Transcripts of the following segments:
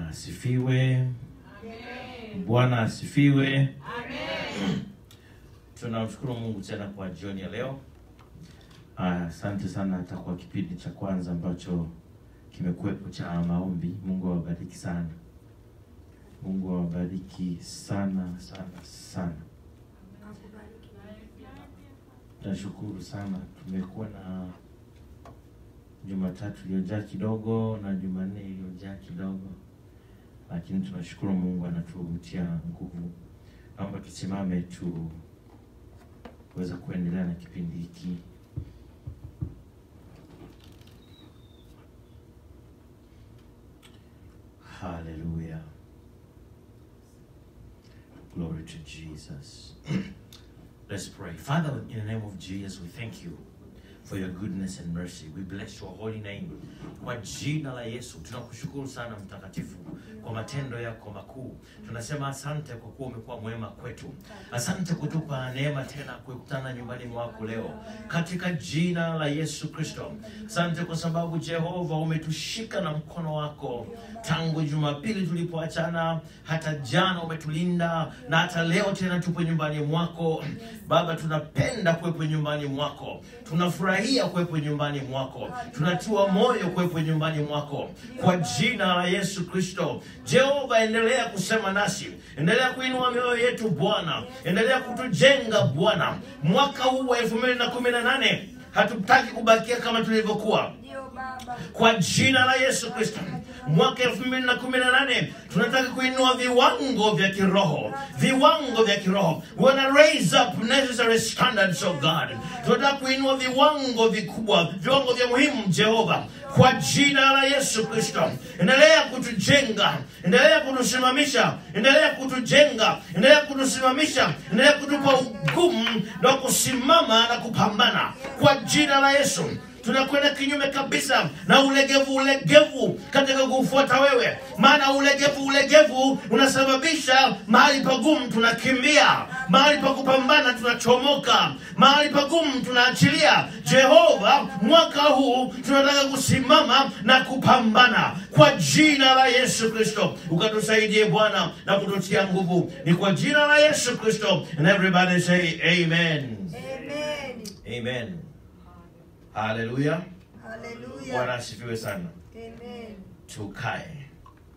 Bwana asifiwe. Bwana asifiwe. Tunamshukuru Mungu tena kwa jioni ya leo. Ah, Asante sana hata kwa kipindi cha kwanza ambacho kimekuwepo cha maombi. Mungu awabariki sana. Mungu awabariki sana sana sana. Nashukuru sana. Tumekuwa na Jumatatu iliyojaa kidogo na Jumanne iliyojaa kidogo, lakini tunashukuru Mungu anatutia nguvu. Naomba tusimame tu kuweza kuendelea na kipindi hiki. Hallelujah. Glory to Jesus. Let's pray. Father, in the name of Jesus, we thank you for your goodness and mercy. We bless your holy name. Kwa jina la Yesu, tunakushukuru sana mtakatifu kwa matendo yako makuu. Tunasema asante kwa kuwa umekuwa mwema kwetu. Asante kutupa neema tena kukutana nyumbani mwako leo katika jina la Yesu Kristo. Asante kwa sababu Jehova umetushika na mkono wako tangu Jumapili tulipoachana, hata jana umetulinda na hata leo tena tupo nyumbani mwako. Baba, tunapenda kuwepo nyumbani mwako, tunafurahia kuwepo nyumbani mwako, tunatiwa moyo kuwepo nyumbani mwako kwa jina la Yesu Kristo. Jehova, endelea kusema nasi, endelea kuinua mioyo yetu Bwana, endelea kutujenga Bwana. Mwaka huu wa elfu mbili na kumi na nane hatutaki kubakia kama tulivyokuwa kwa jina la Yesu Kristo. Mwaka elfu mbili na kumi na nane tunataka kuinua viwango vya kiroho, viwango vya kiroho. We wanna raise up necessary standards of God. Tunataka kuinua viwango vikubwa, viwango vya muhimu, Jehova, kwa jina la Yesu Kristo. Endelea kutujenga, endelea kutusimamisha, endelea kutujenga, endelea kutusimamisha, endelea kutupa ugumu na kusimama na kupambana kwa jina la Yesu tunakwenda kinyume kabisa na ulegevu ulegevu katika kufuata wewe maana ulegevu ulegevu unasababisha mahali pagumu tunakimbia mahali pa kupambana tunachomoka mahali pagumu tunaachilia jehova mwaka huu tunataka kusimama na kupambana kwa jina la yesu kristo ukatusaidie bwana na kututia nguvu ni kwa jina la yesu kristo and everybody say amen Amen. amen haleluya bwana Hallelujah. asifiwe sana Amen. tukae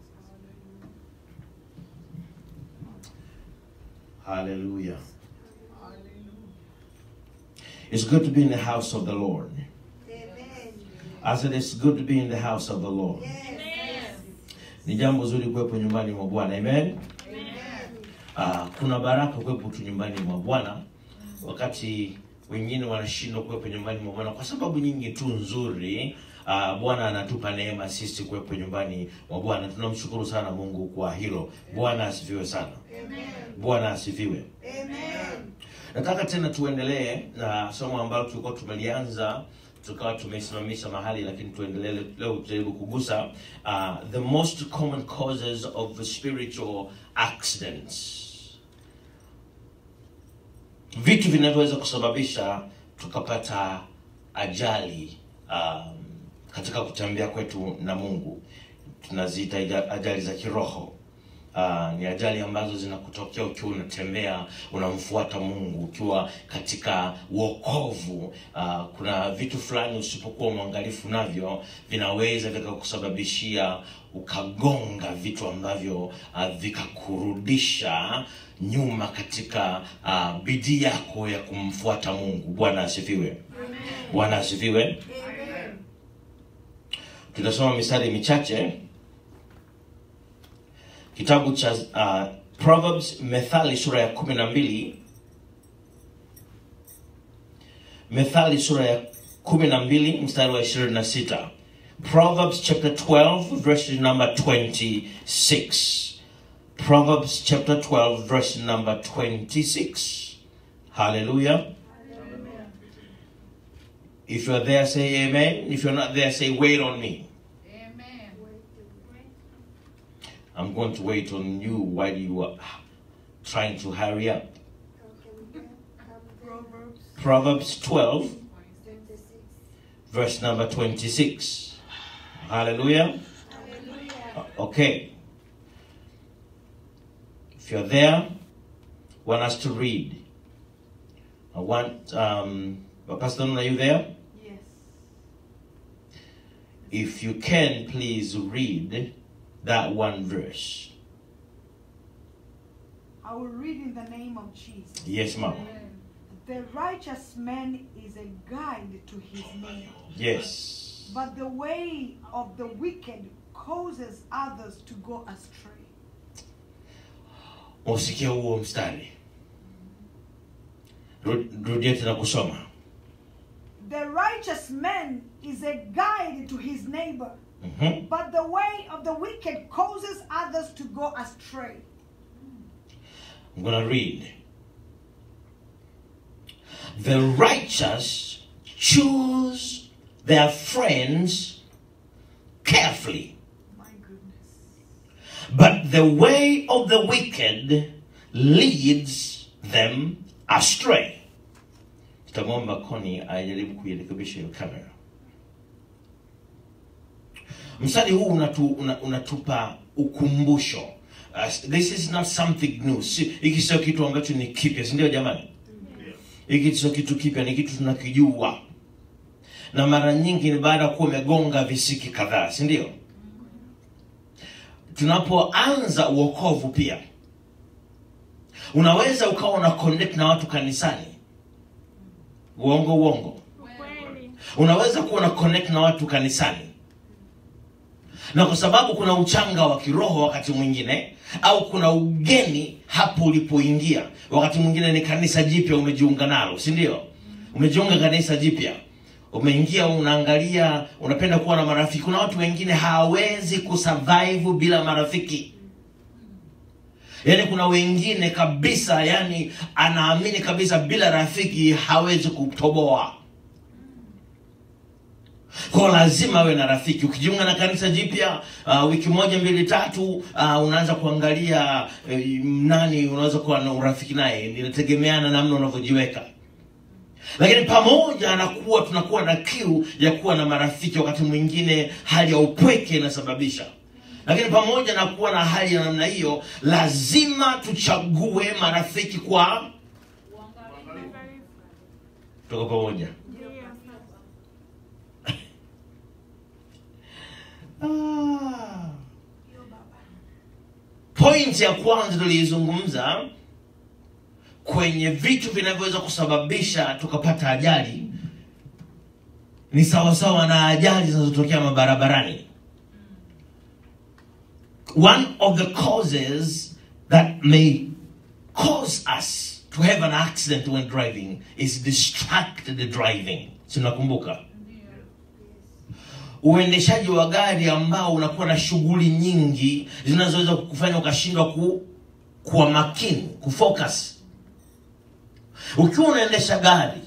haleluya it's good to be in the house of the lord Amen. i said it's good to be in the house of the lord Yes. ni jambo zuri kuwepo nyumbani mwa bwana amen Amen. Ah, kuna baraka kuwepo tu nyumbani mwa bwana wakati wengine wanashindwa kuwepo nyumbani mwa bwana kwa sababu nyingi tu nzuri Ah, bwana anatupa neema sisi kuwepo nyumbani mwa bwana tunamshukuru sana mungu kwa hilo bwana asifiwe sana Amen. bwana asifiwe Amen. nataka tena tuendelee na somo ambalo tulikuwa tumelianza tukawa tumesimamisha mahali lakini tuendelee leo tujaribu kugusa uh, the most common causes of spiritual accidents vitu vinavyoweza kusababisha tukapata ajali um, katika kutembea kwetu na mungu tunaziita aja- ajali za kiroho Uh, ni ajali ambazo zinakutokea ukiwa unatembea unamfuata mungu ukiwa katika uokovu uh, kuna vitu fulani usipokuwa mwangalifu navyo vinaweza vikakusababishia ukagonga vitu ambavyo uh, vikakurudisha nyuma katika uh, bidii yako ya kumfuata mungu bwana asifiwe bwana asifiwe Amen. tutasoma mistari michache kitabu cha uh, proverbs methali sura ya kumi na mbili methali sura ya kumi na mbili mstari wa ishirini na sita proverbs chapter 12 verse number 26 proverbs chapter 12 verse number 26 hallelujah if you're there say amen if you're not there say wait on me I'm going to wait on you while you are trying to hurry up. Proverbs Proverbs 12, 26. verse number 26. Hallelujah. Hallelujah. Okay. If you're there, want us to read. I want, um, Pastor, Nun, are you there? Yes. If you can, please read that one verse. I will read in the name of Jesus. Yes, ma'am. The righteous man is a guide to his neighbor, Yes. but the way of the wicked causes others to go astray. Usikie huo mstari. Ru- Rudia tena kusoma. The righteous man is a guide to his neighbor, Mhm. but the way of the wicked causes others to go astray. I'm going to read. The righteous choose their friends carefully, My goodness. but the way of the wicked leads them astray. Tutamwomba Koni ajaribu kuirekebisha hiyo kamera. Mstari huu unatu, una, unatupa ukumbusho. Uh, this is not something new. Si, hiki sio kitu ambacho ni kipya, si ndio jamani? Hiki sio kitu kipya, ni kitu tunakijua, na mara nyingi ni baada ya kuwa umegonga visiki kadhaa, si ndio? Tunapoanza uokovu pia unaweza ukawa una connect na watu kanisani, uongo uongo. Ukweli. Unaweza kuwa una connect na watu kanisani, na kwa sababu kuna uchanga wa kiroho wakati mwingine, au kuna ugeni hapo ulipoingia. Wakati mwingine ni kanisa jipya umejiunga nalo, si ndio? Umejiunga kanisa jipya, umeingia, unaangalia, unapenda kuwa na marafiki. Kuna watu wengine hawawezi kusurvive bila marafiki. Yaani kuna wengine kabisa, yani anaamini kabisa bila rafiki hawezi kutoboa kwa lazima awe na rafiki. Ukijiunga na kanisa jipya uh, wiki moja mbili tatu, uh, unaanza kuangalia uh, nani unaweza kuwa na urafiki naye, inategemeana namna unavyojiweka. Lakini pamoja na kuwa tunakuwa na kiu ya kuwa na marafiki, wakati mwingine hali ya upweke inasababisha lakini pamoja na kuwa na hali ya namna hiyo, lazima tuchague marafiki kwa tuko pamoja. Ah. Point ya kwanza tuliizungumza kwenye vitu vinavyoweza kusababisha tukapata ajali ni sawasawa na ajali zinazotokea mabarabarani. One of the causes that may cause us to have an accident when driving is distracted driving. Sinakumbuka uendeshaji wa gari ambao unakuwa na shughuli nyingi zinazoweza kukufanya ukashindwa ku, kuwa makini kufocus. Ukiwa unaendesha gari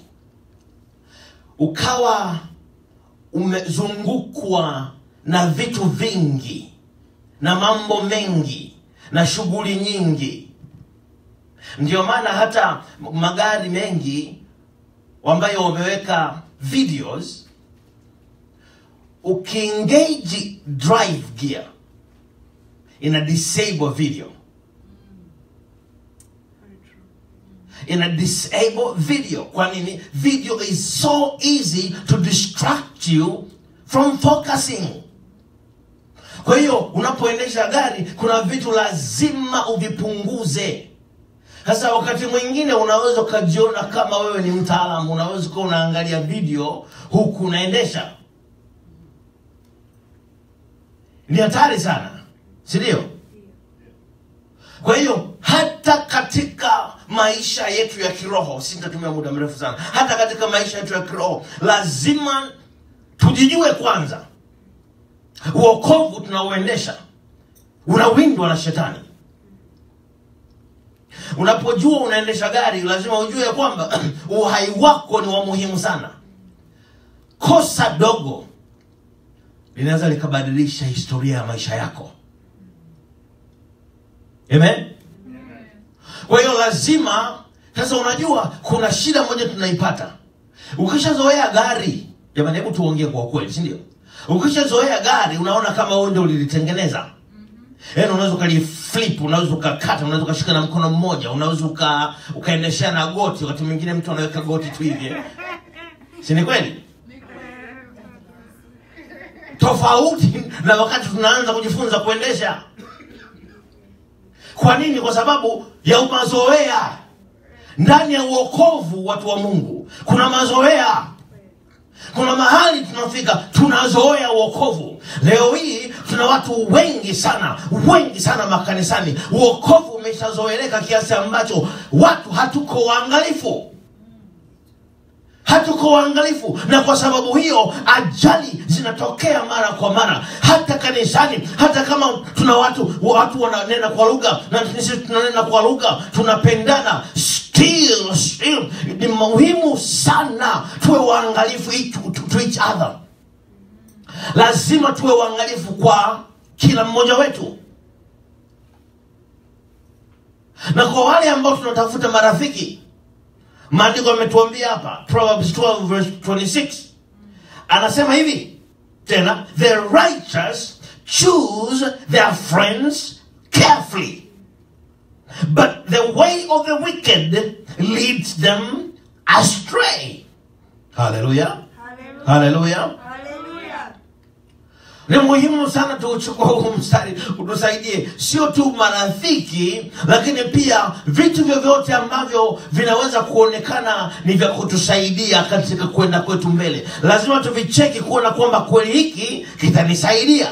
ukawa umezungukwa na vitu vingi na mambo mengi na shughuli nyingi, ndio maana hata magari mengi ambayo wameweka videos ukiengage drive gear ina disable video Very true. ina disable video kwa nini video is so easy to distract you from focusing kwa hiyo unapoendesha gari kuna vitu lazima uvipunguze sasa wakati mwingine unaweza ukajiona kama wewe ni mtaalamu unaweza ukawa unaangalia video huku unaendesha ni hatari sana si ndio kwa hiyo hata katika maisha yetu ya kiroho sitatumia muda mrefu sana hata katika maisha yetu ya kiroho lazima tujijue kwanza uokovu tunaoendesha unawindwa na shetani unapojua unaendesha gari lazima ujue ya kwamba uhai wako ni wa muhimu sana kosa dogo linaweza likabadilisha historia ya maisha yako amen kwa hiyo lazima sasa unajua kuna shida moja tunaipata ukishazoea gari jamani hebu tuongee kwa ukweli si ndio ukishazoea gari unaona kama wewe ndio ulilitengeneza yaani unaweza ukaliflip unaweza ukakata unaweza ukashika na mkono mmoja unaweza uka, ukaendeshea na goti wakati mwingine mtu anaweka goti tu hivi eh. si ni kweli tofauti na wakati tunaanza kujifunza kuendesha kwa nini kwa sababu ya mazoea ndani ya uokovu watu wa mungu kuna mazoea kuna mahali tunafika tunazoea uokovu leo hii tuna watu wengi sana wengi sana makanisani uokovu umeshazoeleka kiasi ambacho watu hatuko waangalifu hatuko waangalifu na kwa sababu hiyo ajali zinatokea mara kwa mara hata kanisani hata kama tuna watu watu wananena kwa lugha na sisi tunanena kwa lugha tunapendana still, still ni muhimu sana tuwe waangalifu to, to, to each other lazima tuwe waangalifu kwa kila mmoja wetu na kwa wale ambao tunatafuta marafiki maandiko yametuambia hapa proverbs 12 verse 26 anasema hivi tena the righteous choose their friends carefully but the way of the wicked leads them astray haleluya haleluya Hallelujah. ni muhimu sana tuuchukua huu mstari utusaidie sio tu marafiki lakini pia vitu vyovyote ambavyo vinaweza kuonekana ni vya kutusaidia katika kwenda kwetu mbele lazima tuvicheki kuona kwamba kweli hiki kitanisaidia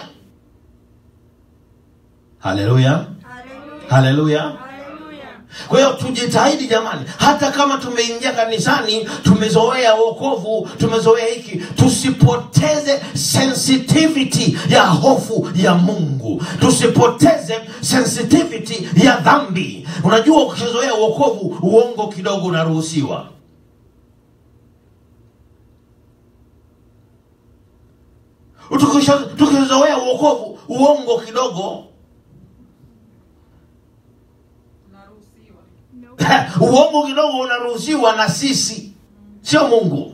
haleluya Hallelujah. haleluya Hallelujah. kwa hiyo tujitahidi jamani hata kama tumeingia kanisani tumezoea wokovu tumezoea hiki tusipoteze sensitivity ya hofu ya mungu tusipoteze sensitivity ya dhambi unajua ukishazoea wokovu uongo kidogo unaruhusiwa Tukisha- tukizoea uokovu uongo kidogo uongo kidogo unaruhusiwa na sisi sio mungu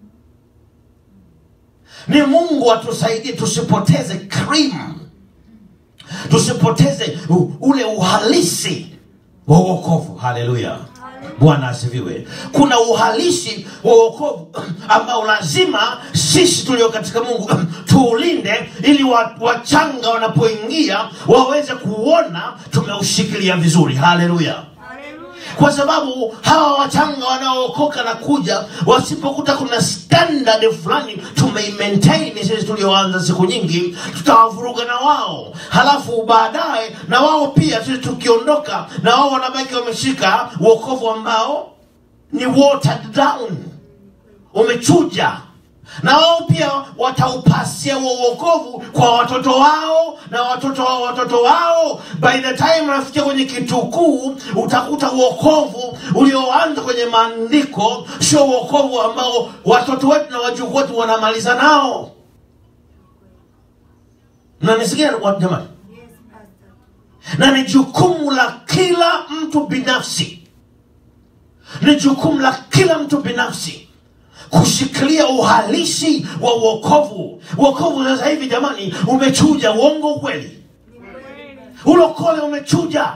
ni mungu atusaidie tusipoteze cream tusipoteze u- ule uhalisi wa uokovu haleluya bwana asifiwe kuna uhalisi wa uokovu ambao lazima sisi tulio katika mungu tuulinde ili wa- wachanga wanapoingia waweze kuona tumeushikilia vizuri haleluya Hallelujah. kwa sababu hawa wachanga wanaookoka na kuja wasipokuta kuna standard fulani tumeimaintain sisi tulioanza siku nyingi tutawavuruga na wao halafu baadaye na wao pia sisi tukiondoka na wao wanabaki wameshika uokovu ambao ni watered down umechuja na wao pia wataupasia huo uokovu kwa watoto wao na watoto wao watoto wao by the time unafikia kwenye kitukuu utakuta uokovu ulioanza kwenye maandiko sio uokovu ambao watoto wetu na wajukuu wetu wanamaliza nao nanisikia wa- jamani Yes, Pastor. na ni jukumu la kila mtu binafsi ni jukumu la kila mtu binafsi kushikilia uhalisi wa uokovu uokovu sasa hivi jamani umechuja uongo ukweli Ni kweli. ulokole umechuja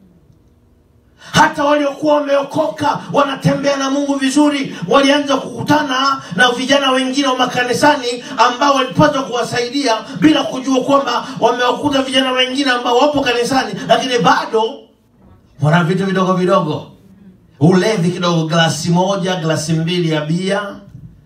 hata waliokuwa wameokoka wanatembea na mungu vizuri walianza kukutana na vijana wengine wa makanisani ambao walipata kuwasaidia bila kujua kwamba wamewakuta vijana wengine ambao wapo kanisani lakini bado wana vitu vidogo vidogo ulevi kidogo glasi moja glasi mbili ya bia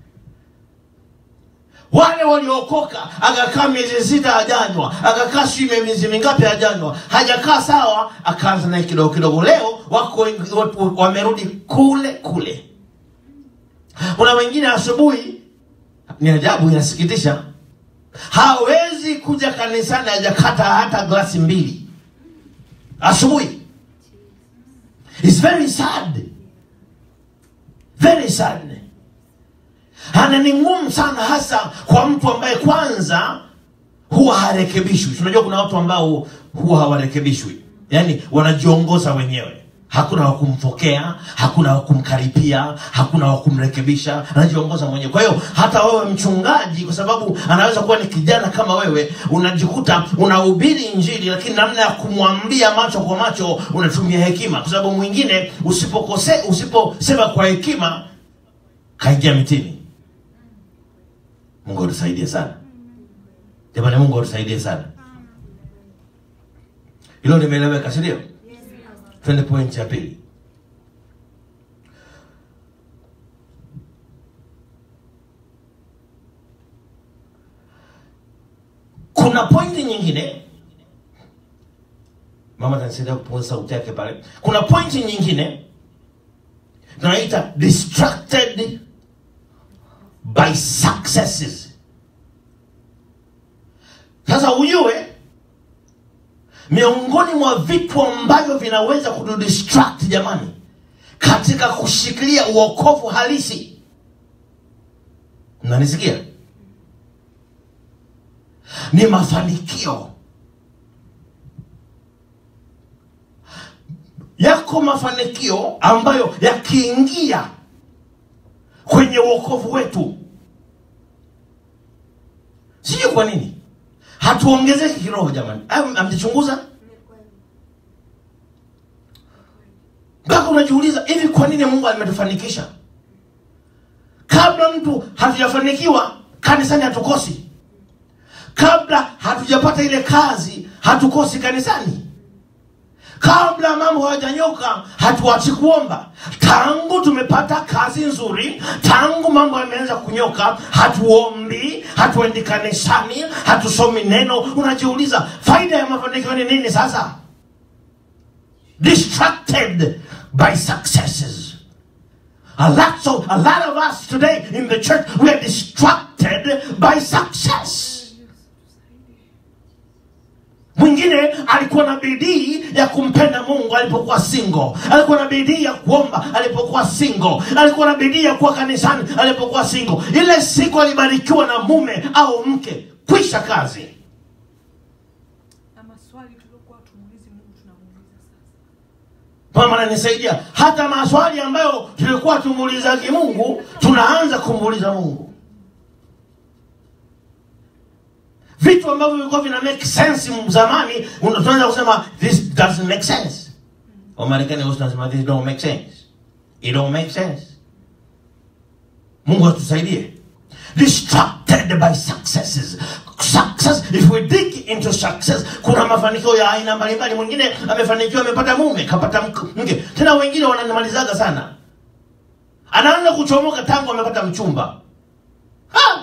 wale waliokoka akakaa miezi sita hajanywa akakaa sijui miezi mingapi hajanywa hajakaa sawa akaanza naye kidogo kidogo leo wako wengi- watu wamerudi kule kule kuna wengine asubuhi ni ajabu inasikitisha hawezi kuja kanisani hajakata hata glasi mbili asubuhi It's very sad very sad ana ni ngumu sana hasa kwa mtu ambaye kwanza huwa harekebishwi unajua kuna watu ambao huwa hawarekebishwi yaani wanajiongoza wenyewe hakuna wa kumpokea hakuna wa kumkaribia hakuna wa kumrekebisha anajiongoza mwenyewe kwa hiyo hata wewe mchungaji kwa sababu anaweza kuwa ni kijana kama wewe unajikuta unahubiri injili lakini namna ya kumwambia macho kwa macho unatumia hekima kwa sababu mwingine usipokose usiposema kwa hekima kaingia mitini mungu atusaidie sana jamani mungu atusaidie sana hilo limeeleweka si ndio twende point ya pili kuna pointi nyingine mama tanisaidia kupunguza sauti yake pale kuna pointi nyingine tunaita distracted by successes sasa ujue miongoni mwa vitu ambavyo vinaweza kutudistract jamani katika kushikilia uokovu halisi mnanisikia ni mafanikio yako mafanikio ambayo yakiingia kwenye uokovu wetu sijui kwa nini hatuongezeki kiroho jamani Am- amjichunguza mpaka unajiuliza hivi kwa nini mungu ametufanikisha kabla mtu hatujafanikiwa kanisani hatukosi kabla hatujapata ile kazi hatukosi kanisani kabla mambo hayajanyoka hatuachi kuomba tangu tumepata kazi nzuri tangu mambo yameanza kunyoka hatuombi hatuendi kanisani hatusomi neno unajiuliza faida ya mafanikio ni nini sasa distracted by successes a lot, so, a lot of us today in the church we are distracted by success mwingine alikuwa na bidii ya kumpenda mungu alipokuwa singo alikuwa na bidii ya kuomba alipokuwa singo alikuwa na bidii ya kuwa kanisani alipokuwa singo ile siku alibarikiwa na mume au mke kwisha kazi na maswali tuliokuwa tumuulizi mungu tunamuuliza sasa mama nanisaidia hata maswali ambayo tulikuwa tumuulizaki mungu tunaanza kumuuliza mungu vitu ambavyo vilikuwa vina make sense zamani una- tunaweza kusema this doesn't make sense wamarekani wote tunasema this don't make sense it don't make sense mungu atusaidie distracted by successes success if we dig into success kuna mafanikio ya aina mbalimbali mwingine amefanikiwa amepata mume kapata mk- mke tena wengine wananimalizaga sana anaanza kuchomoka tangu amepata mchumba ha!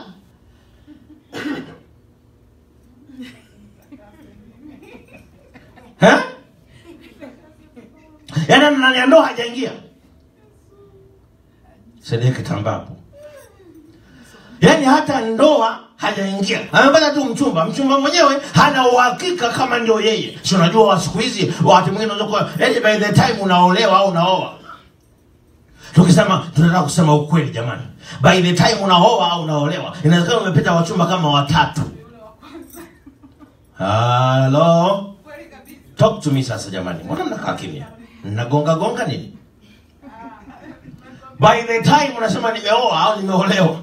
Eh? yaani ndani ya ndoa hajaingia saidie kitambapo yaani hata ndoa hajaingia amepata tu mchumba mchumba mwenyewe hana uhakika kama ndio yeye si unajua wa siku hizi wakati mwingine unaweza kuwa yaani by the time unaolewa au unaoa tukisema tunataka kusema ukweli jamani by the time unaoa au unaolewa inawezekana umepita wachumba kama watatu halo kweli kabisa talk to me sasa jamani mbona mnakaa kimya mnagonga gonga nini by the time unasema nimeoa au nimeolewa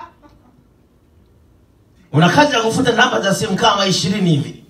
una kazi ya kufuta namba za simu kama ishirini hivi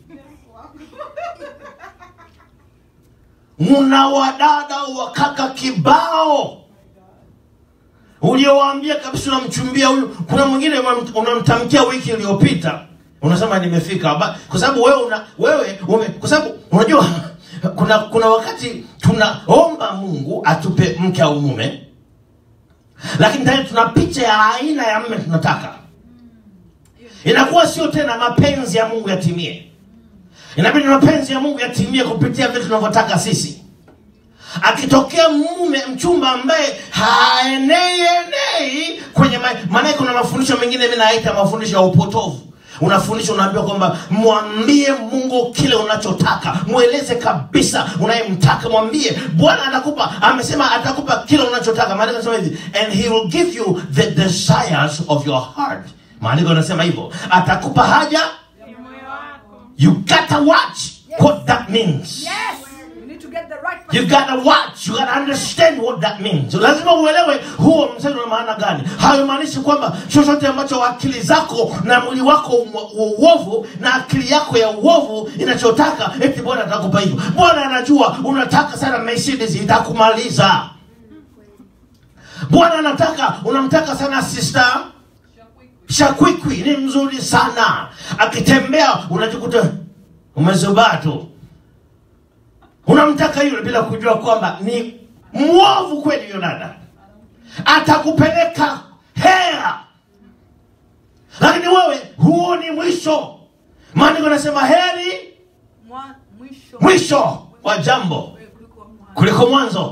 una wadada wakaka kibao uliowaambia kabisa unamchumbia huyu kuna mwingine unam- unamtamkia wiki iliyopita unasema nimefika Ba- kwa sababu wewe una wewe ume, kwa sababu unajua kuna kuna wakati tunaomba mungu atupe mke au mume lakini tayari tuna picha ya aina ya mme tunataka inakuwa sio tena mapenzi ya mungu yatimie inabidi mapenzi ya mungu yatimie kupitia vile tunavyotaka sisi akitokea mume mchumba ambaye haenei enei kwenye ma- maanake kuna mafundisho mengine mi naita mafundisho ya upotovu unafundisha unaambiwa kwamba mwambie mungu kile unachotaka mweleze kabisa unayemtaka mwambie bwana atakupa amesema atakupa kile unachotaka maandiko anasema hivi and he will give you the desires of your heart maandiko anasema hivyo atakupa haja moyo wako you gotta watch what that means yes you need to get the right You gotta watch, you gotta understand what that means. Lazima uelewe huo mstari una maana gani. Haimaanishi kwamba chochote ambacho akili zako na mwili wako wa uovu na akili yako ya uovu inachotaka eti Bwana atakupa hivyo. Bwana anajua unataka sana Mercedes itakumaliza. Bwana anataka unamtaka sana sister Shakwikwi ni mzuri sana, akitembea unajikuta umezubaa tu unamtaka yule bila kujua kwamba ni mwovu kweli huyo dada atakupeleka hea lakini wewe huoni mwisho maandiko anasema heri Mwa- mwisho mwisho wa jambo kuliko mwanzo. kuliko mwanzo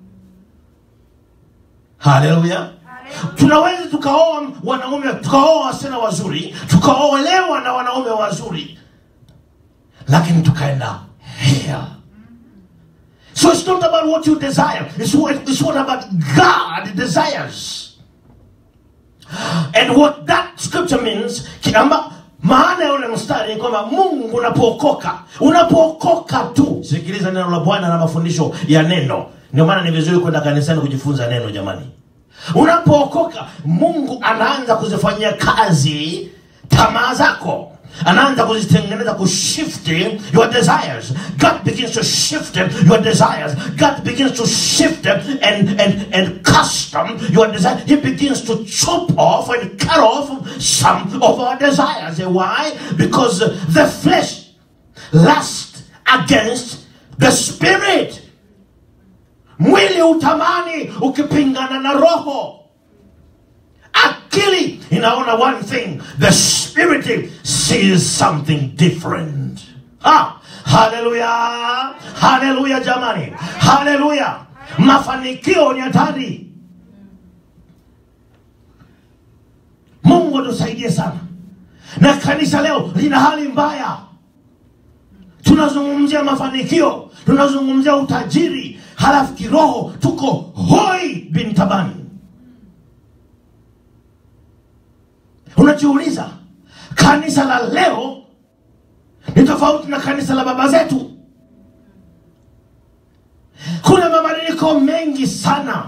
haleluya tunaweza tukaoa wanaume tukaoa wasichana wazuri tukaolewa na wanaume wazuri lakini tukaenda hea So it's not about what you desire. It's what, it's what about God desires. And what that scripture means, kiamba, maana ya ule mstari ni kwamba Mungu unapookoka, unapookoka tu. Sikiliza neno la Bwana na mafundisho ya neno. Ndio maana ni vizuri kwenda kanisani kujifunza neno jamani. Unapookoka, Mungu anaanza kuzifanyia kazi tamaa zako anaanza kuzitengeneza kushift your desires god begins to shift your desires god begins to shift and, and, and custom your desire he begins to chop off and cut off some of our desires why because the flesh lusts against the spirit mwili utamani ukipingana na roho akili inaona one thing the spirit sees something different ah, haleluya haleluya jamani haleluya mafanikio ni hatari mungu atusaidie sana na kanisa leo lina hali mbaya tunazungumzia mafanikio tunazungumzia utajiri halafu kiroho tuko hoi bintabani unajiuliza kanisa la leo ni tofauti na kanisa la baba zetu kuna mabadiliko mengi sana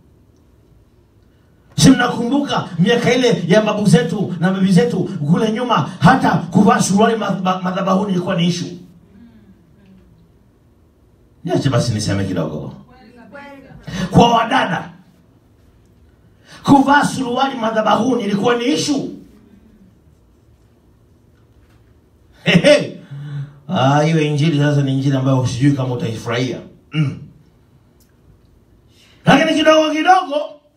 si mnakumbuka miaka ile ya babu zetu na bibi zetu kule nyuma hata kuvaa suruali madhaba- madhabahuni ilikuwa ni ishu niache basi niseme kidogo kwa wadada kuvaa suruali madhabahuni ilikuwa ni ishu Hehe. Ah, hiyo injili sasa ni injili ambayo sijui kama utaifurahia mm. lakini kidogo kidogo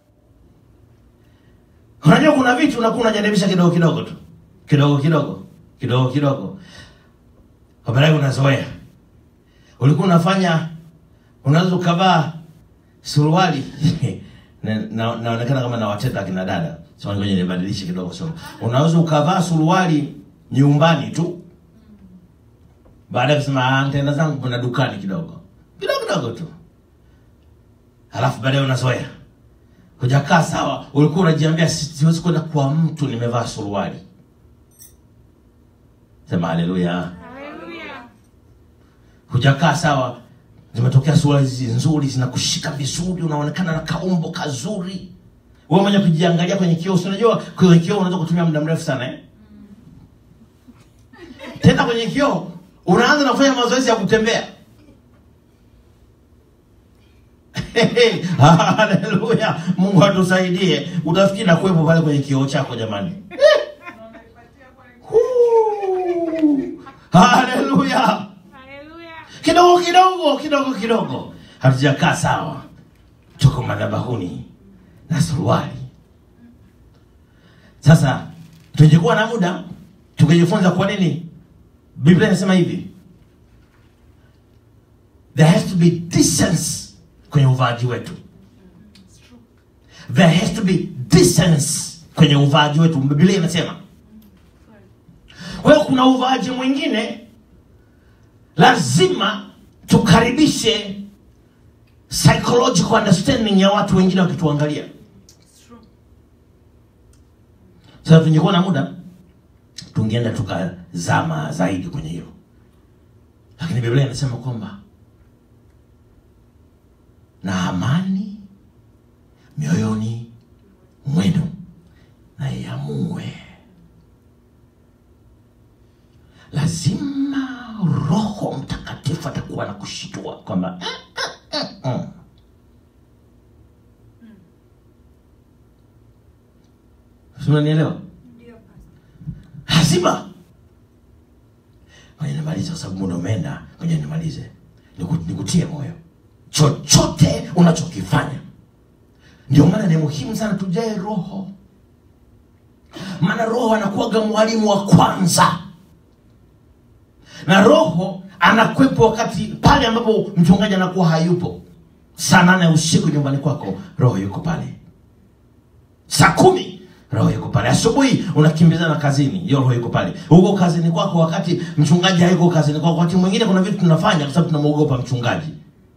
unajua kuna vitu unakuwa unajaribisha kidogo kidogo tu kidogo kidogo kidogo kidogo baadaye unazoea ulikuwa unafanya unaweza ukavaa suruali Na- na- naonekana kama nawateta akina dada so ngoja nibadilishe kidogo so unaweza ukavaa suruali nyumbani tu baada ya kusema "Ah, nitaenda zangu kuna dukani kidogo kidogo kidogo tu halafu baadaye unazoea hujakaa sawa ulikuwa unajiambia "Si- siwezi kwenda kwa mtu nimevaa suruali sema haleluya hujakaa sawa zimetokea suruali hizi nzuri zinakushika vizuri unaonekana na kaumbo kazuri wewe mwenye kujiangalia kwenye kioo si unajua kwenye kioo unaweza kutumia muda mrefu sana eh? tena kwenye kioo unaanza na kufanya mazoezi ya kutembea haleluya mungu atusaidie utafikiri na kuwepo pale kwenye kioo chako jamani Huu. haleluya kidogo kidogo kidogo kidogo hatujakaa sawa tuko madhabahuni na suruali sasa tungekuwa na muda tungejifunza kwa nini biblia inasema hivi there has to be decency kwenye uvaaji wetu there has to be decency kwenye uvaaji wetu biblia inasema kwa hiyo kuna uvaaji mwingine lazima tukaribishe psychological understanding ya watu wengine wakituangalia sasa tungekuwa na muda tungeenda tukazama zaidi kwenye hilo lakini biblia inasema kwamba na amani mioyoni mwenu na iamue lazima roho mtakatifu atakuwa na kushitua kwamba "Mm, mm, mm, mm." Si unanielewa Ndio, Pastor. lazima ngoja nimalize kwa sababu muda umeenda ngoja nimalize Niku- nikutie moyo chochote unachokifanya ndio maana ni muhimu sana tujae roho maana roho anakuwaga mwalimu wa kwanza na roho anakwepo wakati pale ambapo mchungaji anakuwa hayupo saa nane usiku nyumbani kwako roho yuko pale saa kumi roho yuko pale asubuhi unakimbizana kazini hiyo roho yuko pale huko kazini kwako wakati mchungaji hayuko kazini kwako wakati mwingine kuna vitu tunafanya kwa sababu tunamwogopa mchungaji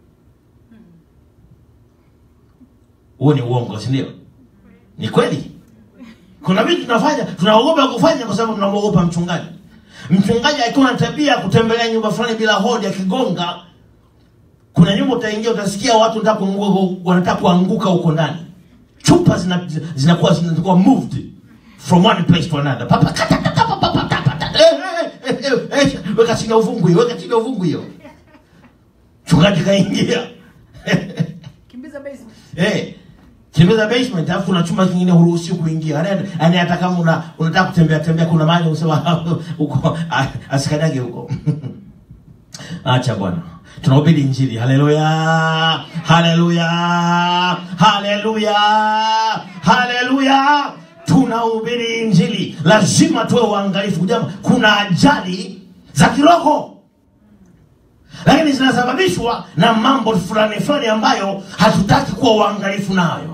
huo ni uongo si ndio ni kweli kuna vitu tunafanya tunaogopa kufanya kwa sababu tunamwogopa mchungaji mchungaji akiwa na tabia ya kutembelea nyumba fulani bila hodi akigonga kuna nyumba utaingia utasikia watu wanataka kuanguka- wanataka kuanguka huko ndani chupa zina- zinakuwa zinakuwa moved from one place to another papa kata kata papa papa kata eh, eh, eh, eh, eh, weka chini ya uvungu hiyo weka chini ya uvungu hiyo mchungaji kaingia kimbiza basement Eh, tembeza basement alafu kuna chumba kingine huruhusi kuingia. Yaani yaani hata kama una unataka kutembea tembea kuna mahali unasema huko ah, asikanyage huko. Acha bwana. Tunahubiri injili. Haleluya. Haleluya. Haleluya. Haleluya. Tunahubiri injili. Lazima tuwe waangalifu. Jamaa, kuna ajali za kiroho lakini zinasababishwa na mambo fulani fulani ambayo hatutaki kuwa uangalifu nayo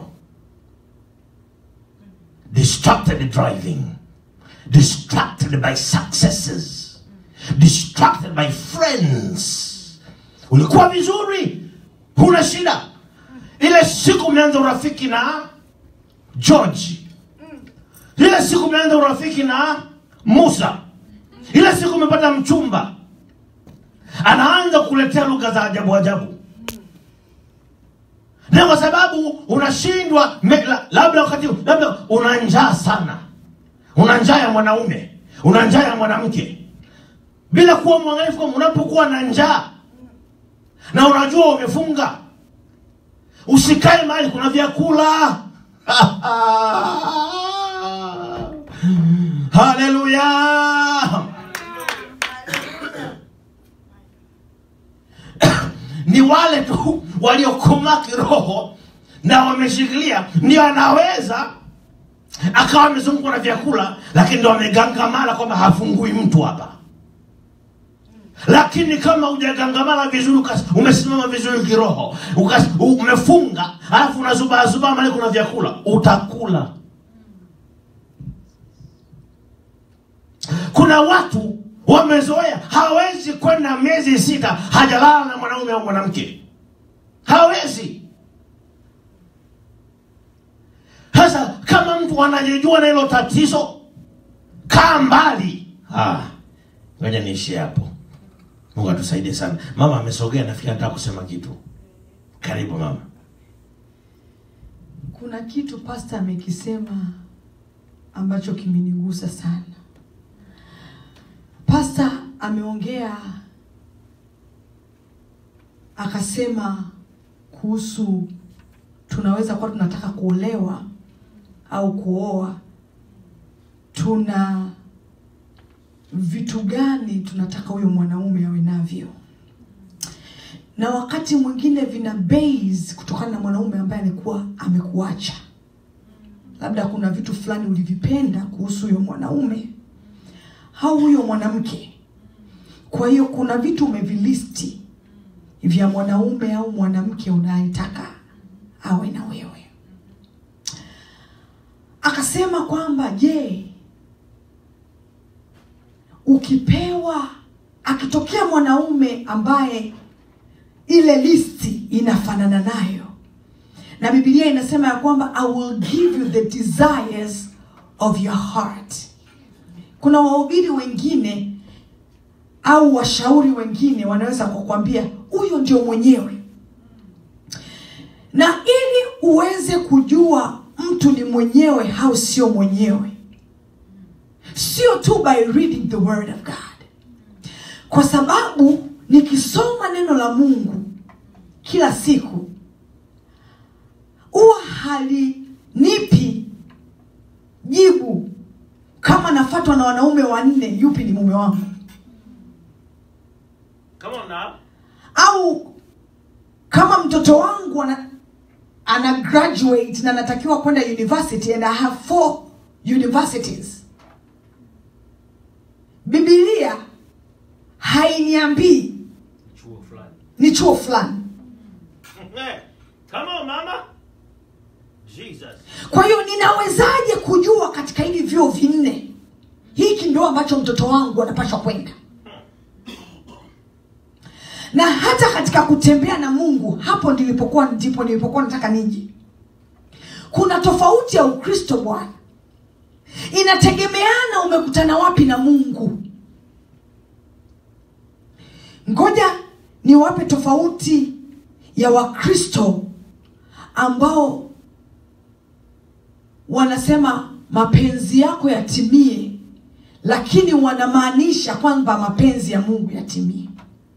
distracted driving distracted by successes distracted by friends ulikuwa vizuri huna shida ile siku umeanza urafiki na george ile siku umeanza urafiki na musa ile siku umepata mchumba anaanza kukuletea lugha za ajabu ajabu na kwa sababu unashindwa me- la- labda wakati labda una njaa sana una njaa ya mwanaume una njaa ya mwanamke bila kuwa mwangalifu kwamba unapokuwa na njaa na unajua umefunga usikae mahali kuna vyakula haleluya ni wale tu waliokomaa kiroho na wameshikilia ndio anaweza akawa amezungukwa na vyakula lakini ndo amegangamala kwamba hafungui mtu hapa lakini kama hujagangamala vizuri ukas- umesimama vizuri kiroho ukas- u- umefunga alafu unazubaazubaa mali kuna vyakula utakula kuna watu wamezoea hawezi kwenda miezi sita hajalala na mwanaume au mwanamke hawezi sasa kama mtu anajijua na hilo tatizo kaa mbali Ah, ngoja niishie hapo mungu atusaidie sana mama amesogea nafikiri anataka kusema kitu karibu mama kuna kitu pasta amekisema ambacho kimenigusa sana pasta ameongea akasema kuhusu tunaweza kuwa tunataka kuolewa au kuoa tuna vitu gani tunataka huyo mwanaume awe navyo na wakati mwingine vina base kutokana na mwanaume ambaye alikuwa amekuacha labda kuna vitu fulani ulivipenda kuhusu huyo mwanaume au huyo mwanamke kwa hiyo kuna vitu umevilisti vya mwanaume au mwanamke unayetaka awe na wewe akasema kwamba je ukipewa akitokea mwanaume ambaye ile listi inafanana nayo na bibilia inasema ya kwamba i will give you the desires of your heart kuna wahubiri wengine au washauri wengine wanaweza kukwambia huyo ndio mwenyewe na ili uweze kujua mtu ni mwenyewe au sio mwenyewe sio tu by reading the word of god kwa sababu nikisoma neno la mungu kila siku huwa halinipi jibu kama nafatwa na wanaume wanne yupi ni mume wangu Come on now. au kama mtoto wangu ana, ana graduate na natakiwa kwenda university and i have four universities bibilia hainiambii Chuo fulani. ni chuo fulani Eh, Come on mama. Jesus. kwa hiyo ninawezaje kujua katika hivi vyuo vinne hiki ndio ambacho mtoto wangu anapashwa kwenda na hata katika kutembea na mungu hapo nilipokuwa ndipo nilipokuwa nataka niji kuna tofauti ya ukristo bwana inategemeana umekutana wapi na mungu ngoja niwape tofauti ya wakristo ambao wanasema mapenzi yako yatimie lakini wanamaanisha kwamba mapenzi ya mungu yatimie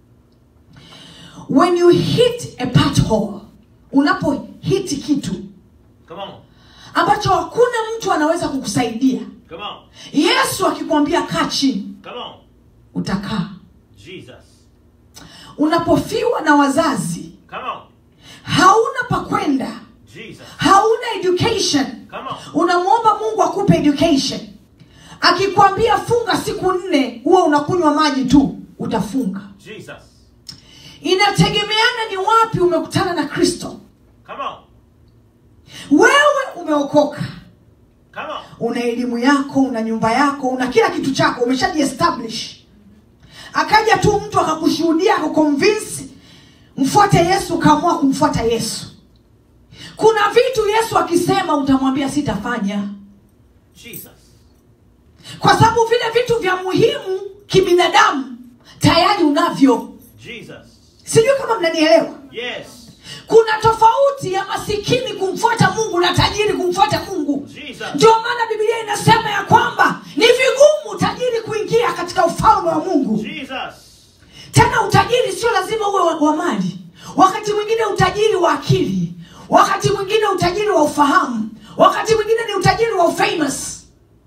when you hit a pothole unapohiti kitu Come on. ambacho hakuna mtu anaweza kukusaidia Come on. yesu akikwambia kaa chini Come on. utakaa Jesus. unapofiwa na wazazi Come on. hauna pa kwenda Jesus. hauna education Come on. unamwomba mungu akupe education akikwambia funga siku nne huwa unakunywa maji tu utafunga Jesus. inategemeana ni wapi umekutana na kristo Come on. wewe umeokoka Come on. una elimu yako una nyumba yako una kila kitu chako umeshajiestablish akaja tu mtu akakushuhudia akakonvinsi mfuate yesu ukaamua kumfuata yesu kuna vitu yesu akisema utamwambia sitafanya Jesus. kwa sababu vile vitu vya muhimu kibinadamu tayari unavyo Jesus. sijui kama mnanielewa Yes. kuna tofauti ya masikini kumfuata mungu na tajiri kumfuata mungu Jesus. ndio maana biblia inasema ya kwamba ni vigumu tajiri kuingia katika ufalme wa mungu Jesus. tena utajiri sio lazima uwe wa, wa mali wakati mwingine utajiri wa akili wakati mwingine utajiri wa ufahamu wakati mwingine ni utajiri wa ufamous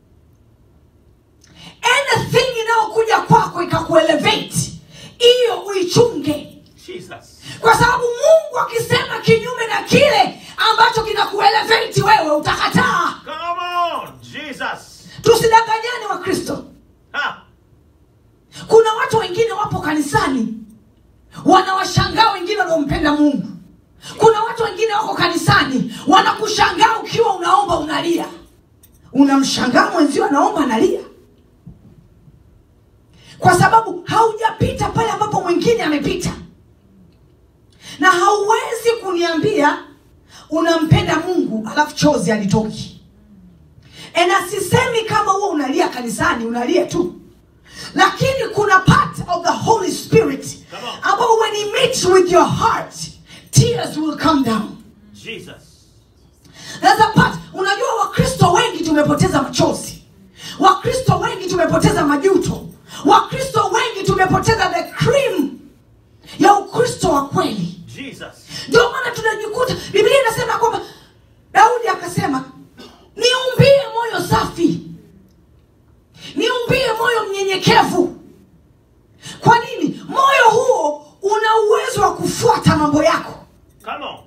anything inayokuja kwako ikakuelevate hiyo uichunge Jesus. kwa sababu mungu akisema kinyume na kile ambacho kinakuelevate wewe utakataa Come on. Jesus. tusidanganyane wa kristo Ha. kuna watu wengine wapo kanisani wanawashangaa wengine wanaompenda mungu kuna watu wengine wako kanisani wanakushangaa ukiwa unaomba unalia unamshangaa mwenzio anaomba analia kwa sababu haujapita pale ambapo mwingine amepita na hauwezi kuniambia unampenda mungu alafu chozi alitoki na sisemi kama huo unalia kanisani unalia tu lakini kuna part of the holy spirit Come on. ambao when he meets with your heart tears will come down Jesus. There's a part unajua wakristo wengi tumepoteza machozi wakristo wengi tumepoteza majuto wakristo wengi tumepoteza the cream ya ukristo wa kweli Jesus. ndio maana tunajikuta biblia inasema kwamba daudi akasema niumbie moyo safi niumbie moyo mnyenyekevu kwa nini moyo huo una uwezo wa kufuata mambo yako Come on.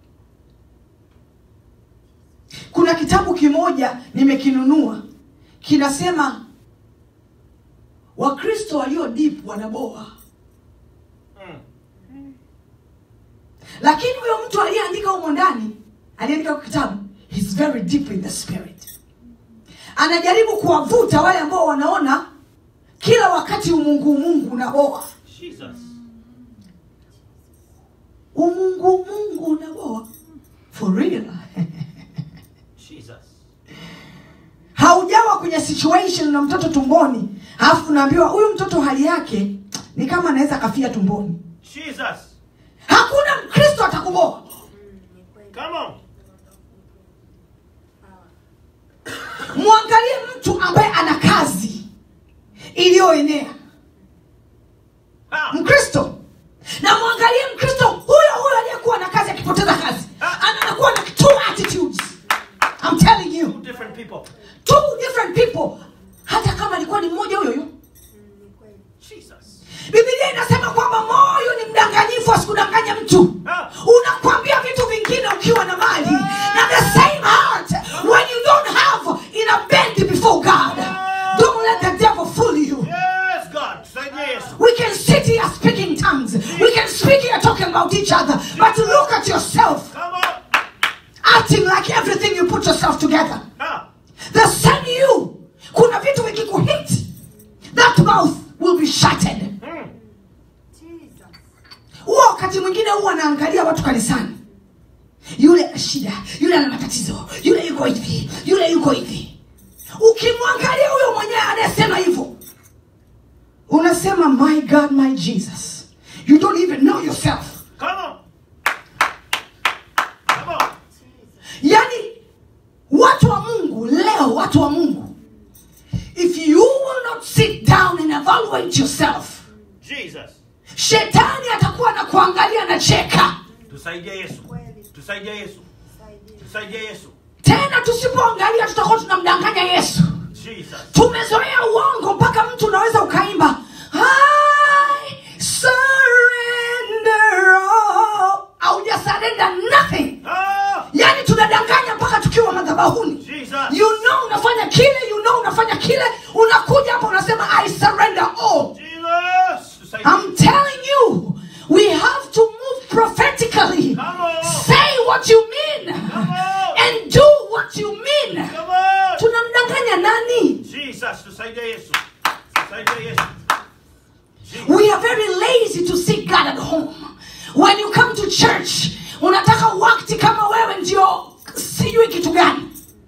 kuna kitabu kimoja nimekinunua kinasema wakristo walio deep wanaboa Mm. lakini huyo mtu aliyeandika humo ndani aliandika kwa kitabu he's very deep in the spirit anajaribu kuwavuta wale ambao wanaona kila wakati umungu umungu unaboa Jesus. umungu umungu unaboa for real Jesus. haujawa kwenye situation na mtoto tumboni alafu unaambiwa huyu mtoto hali yake ni kama anaweza kafia tumboni Jesus. hakuna mkristo atakuboa ambaye ana kazi iliyoenea Ah. mkristo na mwangalie mkristo huyo huyo aliyekuwa na kazi akipoteza kazi Ana- anakuwa na two attitudes I'm telling you Two different people. two different people hata kama alikuwa ni mmoja huyo huyo Jesus. bibilia inasema kwamba moyo ni mdanganyifu asikudanganya mtu Ah. unakwambia vitu vingine ukiwa na mali na the same heart when you don't have in a bend before god don't let the devil fool you Yes, God. Say yes. we can sit here speaking tongues we can speak here talking about each other but look at yourself Come on. acting like everything you put yourself together Ah. the same you kuna vitu vikikuhit that mouth will be shattered Mm. Jesus. huwa wakati mwingine huwa anaangalia watu kanisani yule ana shida yule ana matatizo yule yuko hivi yule yuko hivi ukimwangalia huyo mwenyewe anayesema hivyo unasema my god my jesus you don't even know yourself Come on. Come on. yaani watu wa mungu leo watu wa mungu if you will not sit down and evaluate yourself Jesus. shetani atakuwa na kuangalia na cheka Tusaidie Yesu. Kweli. Tusaidie Yesu. Saidie. Tusaidie Yesu. tena tusipoangalia tutakuwa tunamdanganya yesu Jesus. tumezoea uongo mpaka mtu unaweza ukaimba I surrender all." haujasarenda nothing Ah. yaani tunadanganya mpaka tukiwa madhabahuni Jesus. you know unafanya kile you know unafanya kile unakuja hapa unasema i surrender all Jesus. Tusaidie. i'm telling you we have to move prophetically Come on. say what you mean Come on. and do what you mean Come on. tunamdanganya nani Jesus. Tusaidie Yesu. Tusaidie Yesu. Jesus. we are very lazy to seek god at home when you come to church unataka wakti kama wewe ndio sijui kitu gani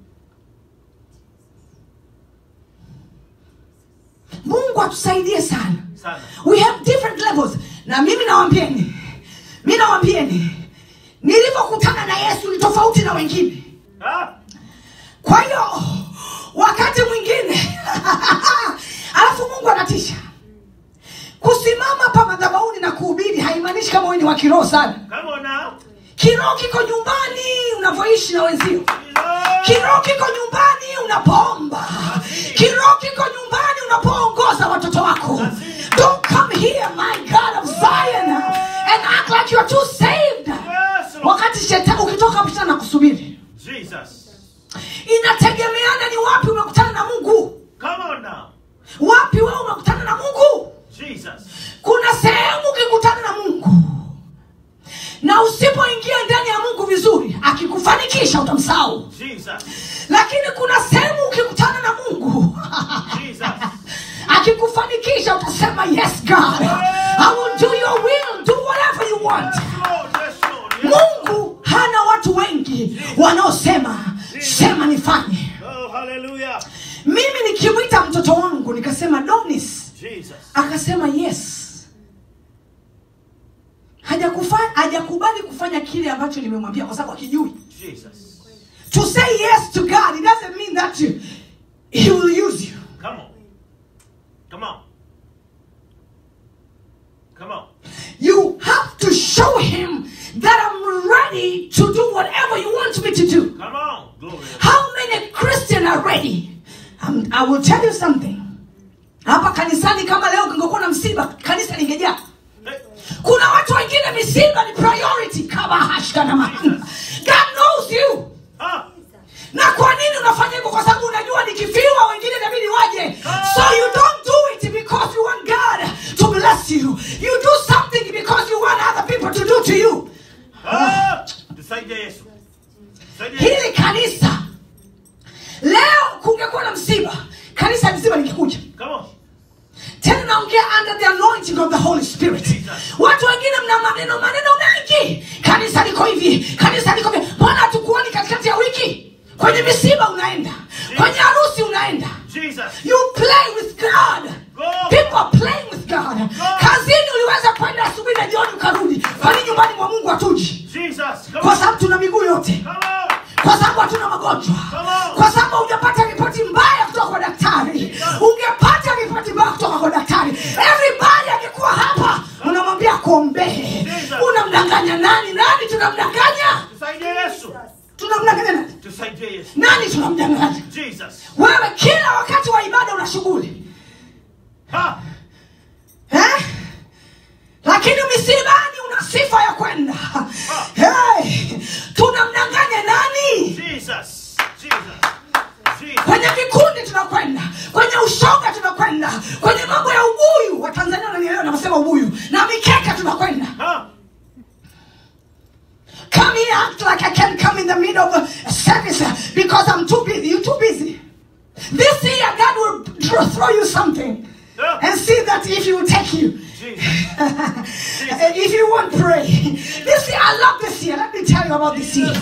mungu atusaidie sana Sana. we have different levels na mimi nawambieni mi nawambieni nilivyokutana na yesu ni tofauti na wengine Ah. kwa hiyo wakati mwingine alafu mungu anatisha kusimama pa madhabahuni na kuhubiri haimaanishi kama wewe ni wa kiroho sana Come on now. kiroho kiko nyumbani unavyoishi na wenzio Jesus. kiroho kiko nyumbani unapoomba kiroho kiko nyumbani unapoongoza watoto wako don't come here my god of zion and act like you are too saved Yes, Lord. wakati shetani ukitoka hapo tena na kusubiri Jesus. inategemeana ni wapi umekutana na mungu Come on now. wapi wewe umekutana na mungu Jesus. kuna sehemu ukikutana na mungu na usipoingia ndani ya mungu vizuri akikufanikisha utamsahau Jesus. lakini kuna sehemu ukikutana na mungu Jesus. akikufanikisha utasema yes god i will do your will do whatever you want Yes, Lord. Yes, Lord. Yes. mungu hana watu wengi wanaosema sema nifanye Oh, hallelujah. mimi nikimwita mtoto wangu nikasema donis Jesus. akasema yes hajakufa- hajakubali kufanya kile ambacho nimemwambia kwa sababu akijui Jesus. to say yes to god it doesn't mean that you, he will use you Come on. Come on. Come on. you have to show him that i'm ready to do whatever you want me to do Come on. Glory. how many christian are ready um, i will tell you something hapa kanisani kama leo kingekuwa na msiba kanisa lingejaa Hey. kuna watu wengine misiba ni priority kama hashkanama god knows you Ah. na kwa nini unafanya hivyo kwa sababu unajua nikifiwa wengine inabidi waje so you don't do it because you want god to bless you you do something because you want other people to do to you Ah. Tusaidie Yesu. Tusaidie Yesu. hili kanisa leo kungekuwa na msiba kanisa mzima likikuja Come on. tena naongea under the anointing of the holy spirit watu wengine mna maneno maneno mengi kanisa liko hivi kanisa liko hivi mbona hatukuoni katikati ya wiki kwenye misiba unaenda kwenye harusi unaenda Jesus. you play with god Go. people are playing with god kazini uliweza kwenda asubuhi na jioni ukarudi kwani nyumbani mwa mungu hatuji Jesus. Come kwa on. sababu tuna miguu yote Come on. kwa sababu hatuna magonjwa Come on. kwa sababu hujapata ripoti mbaya kutoka kwa daktari wewe kila wakati wa ibada una shughuli Ha! eh? lakini misibani una sifa ya kwenda hey, tunamdanganya nani Jesus. Jesus. Jesus. kwenye vikundi tunakwenda kwenye ushoga tunakwenda kwenye mambo ya ubuyu watanzania wananielewa naposema ubuyu na mikeka tunakwenda Ha! come here act like i can come in the middle of a service uh, because i'm too busy you too busy this year god will throw, throw you something Yeah. and see that if he will take you Jesus. if you won't pray this year i love this year let me tell you about this year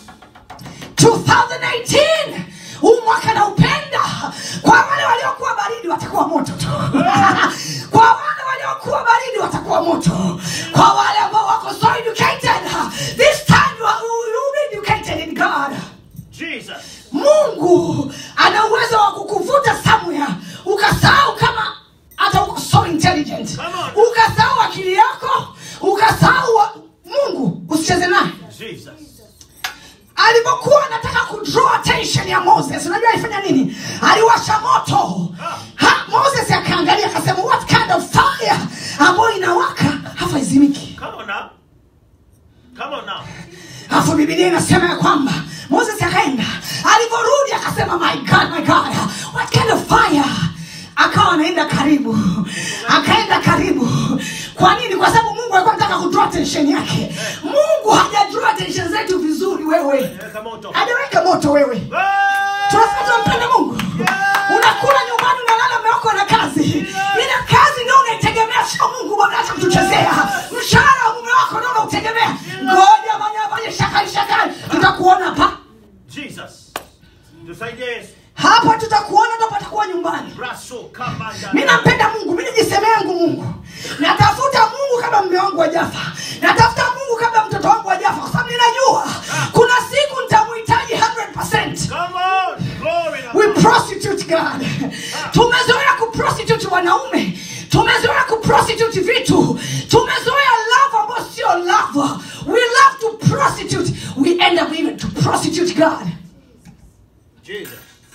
2018 huu mwaka naupenda kwa wale waliokuwa baridi watakuwa moto tu kwa wale waliokuwa baridi watakuwa moto kwa wale ambao wako so educated this time you are you be educated in god Jesus. mungu ana uwezo wa kukuvuta somewhere ukasahau kama hata uko so intelligent Come on. ukasahau akili yako ukasahau wa- mungu usicheze naye Jesus. alipokuwa anataka kudraw attention ya moses unajua alifanya nini aliwasha moto ha, moses akaangalia akasema what kind of fire ambayo inawaka hafa izimiki Come on now. Come on now. alafu bibilia inasema ya kwamba moses akaenda alivyorudi akasema my god my god what kind of fire akawa anaenda karibu akaenda karibu kwa nini kwa sababu mungu alikuwa anataka kudraw attention yake mungu hajadraw attention zetu vizuri wewe Weka moto. hajaweka moto wewe Ah! tunasema tunampenda mungu unakula nyumbani unalala umeoko na kazi ile kazi ndio unaitegemea sio mungu bwana acha kutuchezea mshahara wa mume wako ndio unautegemea ngoja manyafanye shakari shakari tutakuona pa Jesus. Tusaidie Yesu. hapa tutakuona ndo patakuwa nyumbani Raso kamanda. mi nampenda mungu mi nijisemea yangu mungu natafuta mungu kama mme wangu wajafa natafuta mungu kama mtoto wangu wajafa kwa sababu ninajua kuna siku nitamuhitaji 100 Come on. Glory to we God. prostitute god tumezoea kuprostitute wanaume tumezoea kuprostitute vitu tumezoea love ambayo sio love we love to prostitute we end up even to prostitute god Jesus.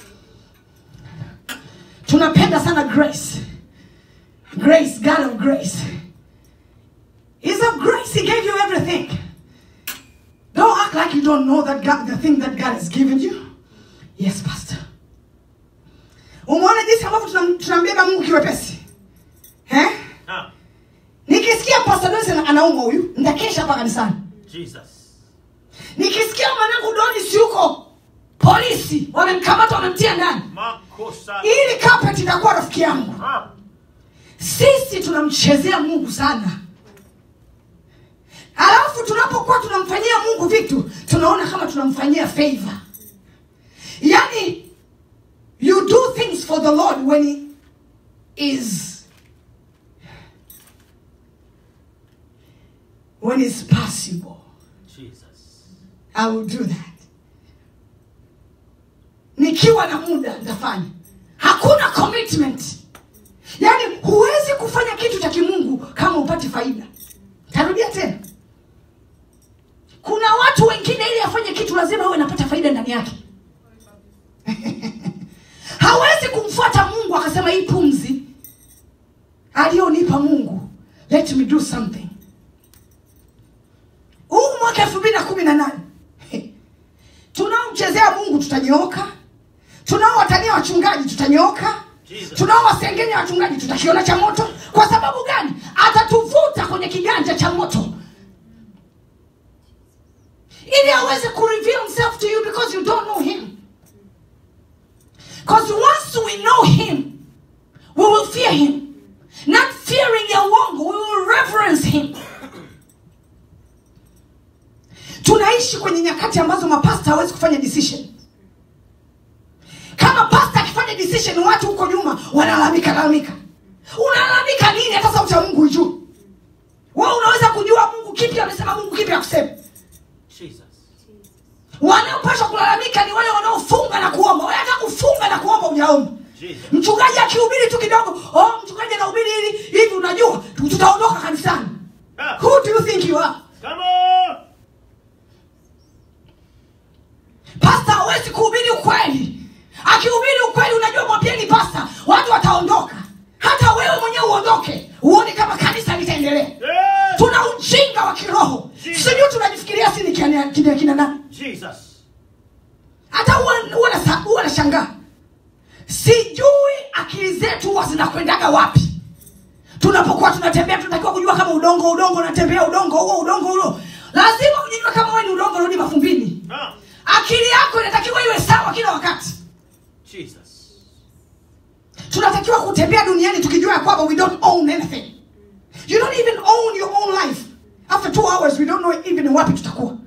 tunapenda sana grace grace god of grace He's of grace he gave you everything don't act like you don't know that god the thing that god has given you yes pastor umeona jinsi ambavyo tunam- tunambeba mungu kiwepesi eh? Now. nikisikia pastor Doris ana- anaumwa huyu nitakesha hapa kanisani Jesus. nikisikia mwanangu donis yuko polisi wamemkamata wamemtia ndani Makosa. ili carpet itakuwa rafiki yangu Ah. sisi tunamchezea mungu sana alafu tunapokuwa tunamfanyia mungu vitu tunaona kama tunamfanyia favor yani you do things for the lord when he is when it's possible Jesus. i will do that nikiwa na muda nitafanya hakuna commitment yaani huwezi kufanya kitu cha kimungu kama upati faida tarudia tena kuna watu wengine ili afanye kitu lazima awe anapata faida ndani yake hawezi kumfuata mungu akasema hii pumzi aliyonipa mungu let me do something huu mwaka elfu mbili na kumi na nane tunaomchezea mungu tutanyooka tunaowatania wachungaji tutanyooka Jesus. tunaowasengenya wachungaji tutakiona cha moto kwa sababu gani atatuvuta kwenye kiganja cha moto ili aweze kureveal himself to you because you don't know him because once we know him we will fear him not fearing ya uongo we will reverence him tunaishi kwenye nyakati ambazo mapasta hawezi kufanya decision kama pasta akifanya decision watu huko nyuma wanalalamika lalamika unalalamika nini hata sauti ya mungu ijuu we unaweza kujua mungu kipi amesema mungu kipi akusema Jesus. wanaopashwa kulalamika ni wale wanaofunga na kuomba wewe hata kufunga na kuomba ujaomba Jesus. mchungaji akihubiri tu kidogo oh mchungaji anahubiri hivi hivi unajua tutaondoka kanisani Ah. who do you think you are Come on. pasta hawezi kuhubiri ukweli akihubiri ukweli unajua mwambieni pasta watu wataondoka hata wewe mwenyewe uondoke uone kama kanisa litaendelea tuna ujinga wa kiroho sijui tunajifikiria si ni kina- kina kina nani Jesus. hata huwa huwa nasa- huwa nashangaa sijui akili zetu huwa zinakwendaga wapi tunapokuwa tunatembea tunatakiwa kujua kama udongo udongo unatembea udongo huo udongo huo lazima ujijua kama wewe ni udongo rudi mafumbini Ah, akili yako inatakiwa iwe sawa kila wakati Jesus. tunatakiwa kutembea duniani tukijua ya kwamba we don't own anything you don't even own your own life after two hours we don't know even wapi tutakuwa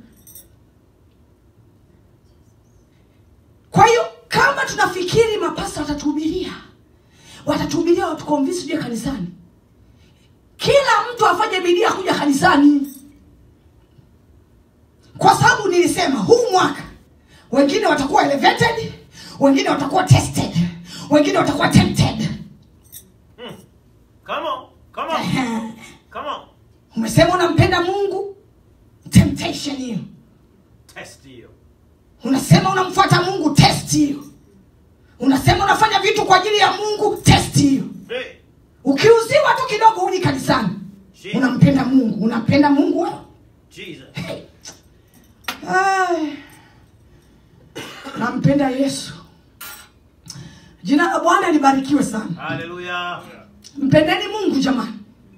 kwa hiyo kama tunafikiri mapasta watatuhubiria watatuhubiria watukonvinsi juu ya kanisani kila mtu afanye bidii ya kuja kanisani kwa sababu nilisema huu mwaka wengine watakuwa elevated wengine watakuwa tested wengine watakuwa tempted Come on. Come on. Come on. umesema unampenda mungu temptation hiyo Test you. unasema unamfuata mungu test hiyo unasema unafanya vitu kwa ajili ya mungu test hiyo Hey. ukiuziwa tu kidogo uli kanisani Jesus. unampenda mungu unampenda mungu wewe Jesus. Ai. nampenda yesu jina la bwana libarikiwe sana Hallelujah. mpendeni mungu jamani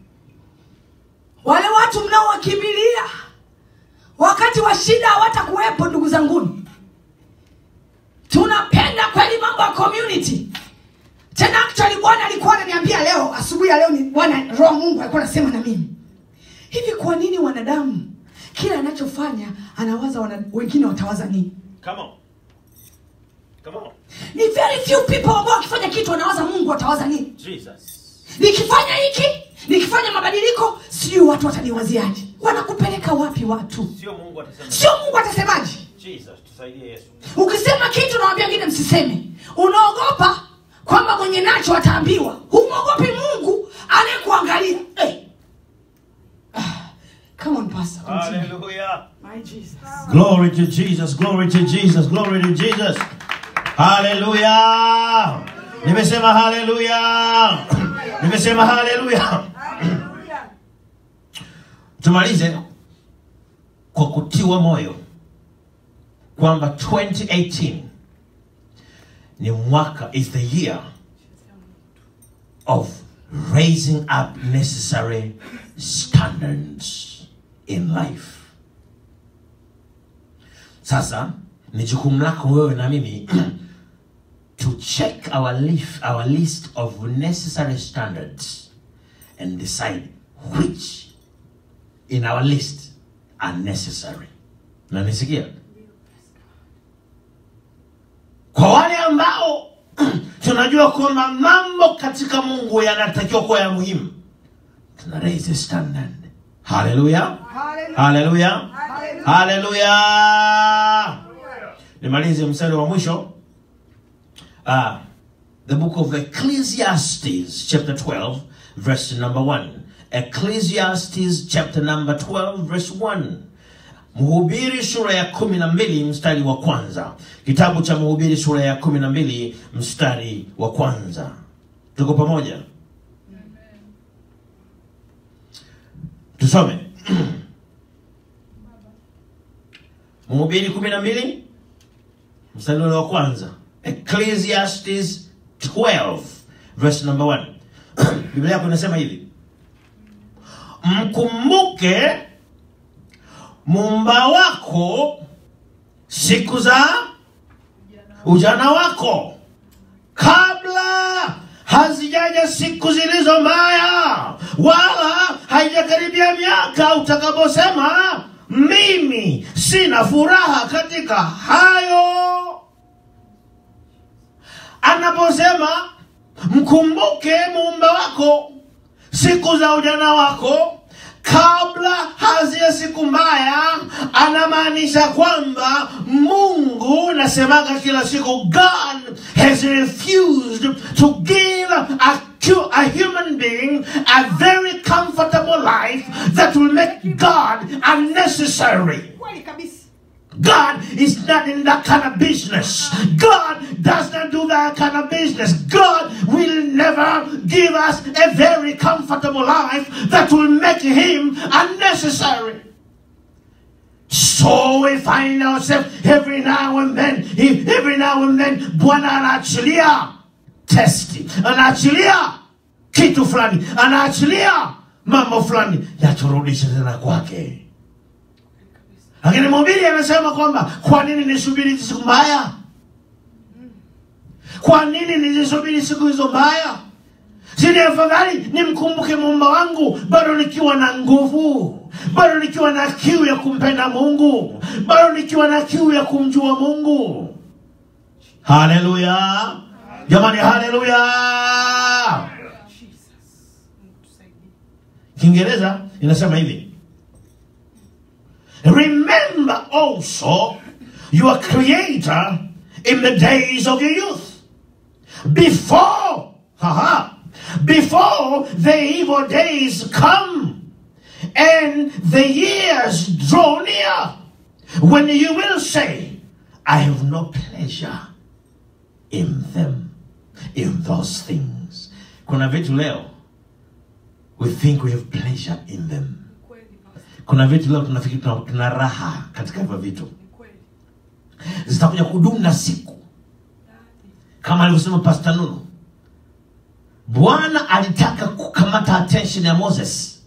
wale watu mnaowakimbilia wakati wa shida hawatakuwepo ndugu zanguni tunapenda kweli mambo ya community tena actually bwana alikuwa ananiambia leo asubuhi ya leo ni bwana roho mungu alikuwa anasema na mimi hivi kwa nini wanadamu kila anachofanya anawaza wana, wengine watawaza nini Come on. Come on. ni very few people ambao wakifanya kitu wanawaza mungu watawaza nini Jesus. nikifanya hiki nikifanya mabadiliko sijui watu wataniwaziaje wanakupeleka wapi watu Sio Mungu atasema. sio mungu atasemaje Jesus, tusaidie Yesu. ukisema kitu nawambia wengine msiseme unaogopa kwamba mwenye nacho ataambiwa humwogopi mungu anayekuangalia hey. ah, come on, pastor, continue. Hallelujah. My Jesus. Glory to Jesus, glory to Jesus, glory to Jesus. Hallelujah. Nimesema hallelujah. Nimesema hallelujah. Hallelujah. Tumalize kwa kutiwa moyo kwamba 2018 ni mwaka is the year of raising up necessary standards in life. Sasa ni jukumu lako wewe na mimi to check our list, our list of necessary standards and decide which in our list are necessary. Nanisikia? Kwa wale ambao tunajua kwamba mambo katika Mungu yanatakiwa kuwa ya muhimu, tuna raise a standard. Hallelujah. Hallelujah. Hallelujah. Hallelujah. Hallelujah. Nimalize mstari wa mwisho. Uh, the book of Ecclesiastes chapter 12 verse number 1. Ecclesiastes chapter number 12 verse 1. Mhubiri sura ya kumi na mbili mstari wa kwanza. Kitabu cha Mhubiri sura ya kumi na mbili mstari wa kwanza. Tuko pamoja? Tusome. Mhubiri kumi na mbili mstari ule wa kwanza. Ecclesiastes 12 verse number 1. Biblia yako inasema hivi. Mkumbuke muumba wako siku za ujana wako kabla hazijaja siku zilizo mbaya wala haijakaribia miaka utakaposema mimi sina furaha katika hayo anaposema mkumbuke muumba wako siku za ujana wako kabla hazia siku mbaya anamaanisha kwamba mungu nasemaga kila siku god has refused to give a, cu- a human being a very comfortable life that will make god unnecessary kweli kabisa God is not in that kind of business. God does not do that kind of business. God will never give us a very comfortable life that will make Him unnecessary. So we find ourselves every now and then, every now and then, Bwana anaachilia testi, anaachilia kitu fulani, anaachilia mambo fulani yaturudishe tena kwake. Lakini mhubiri anasema kwamba kwa nini nisubiri siku mbaya? Kwa nini nizisubiri siku hizo mbaya? Sini afadhali nimkumbuke muumba wangu bado nikiwa na nguvu, bado nikiwa na kiu ya kumpenda Mungu, bado nikiwa na kiu ya kumjua Mungu. Haleluya jamani, haleluya! Kiingereza inasema hivi Remember also your creator in the days of your youth. Before, haha, before the evil days come and the years draw near, when you will say, I have no pleasure in them, in those things. Kuna vitu leo, we think we have pleasure in them. Kuna vitu leo tunafikiri tuna, tuna raha katika hivyo vitu, zitakuja kudumu na siku, kama alivyosema Pastor Nunu. Bwana alitaka kukamata attention ya Moses,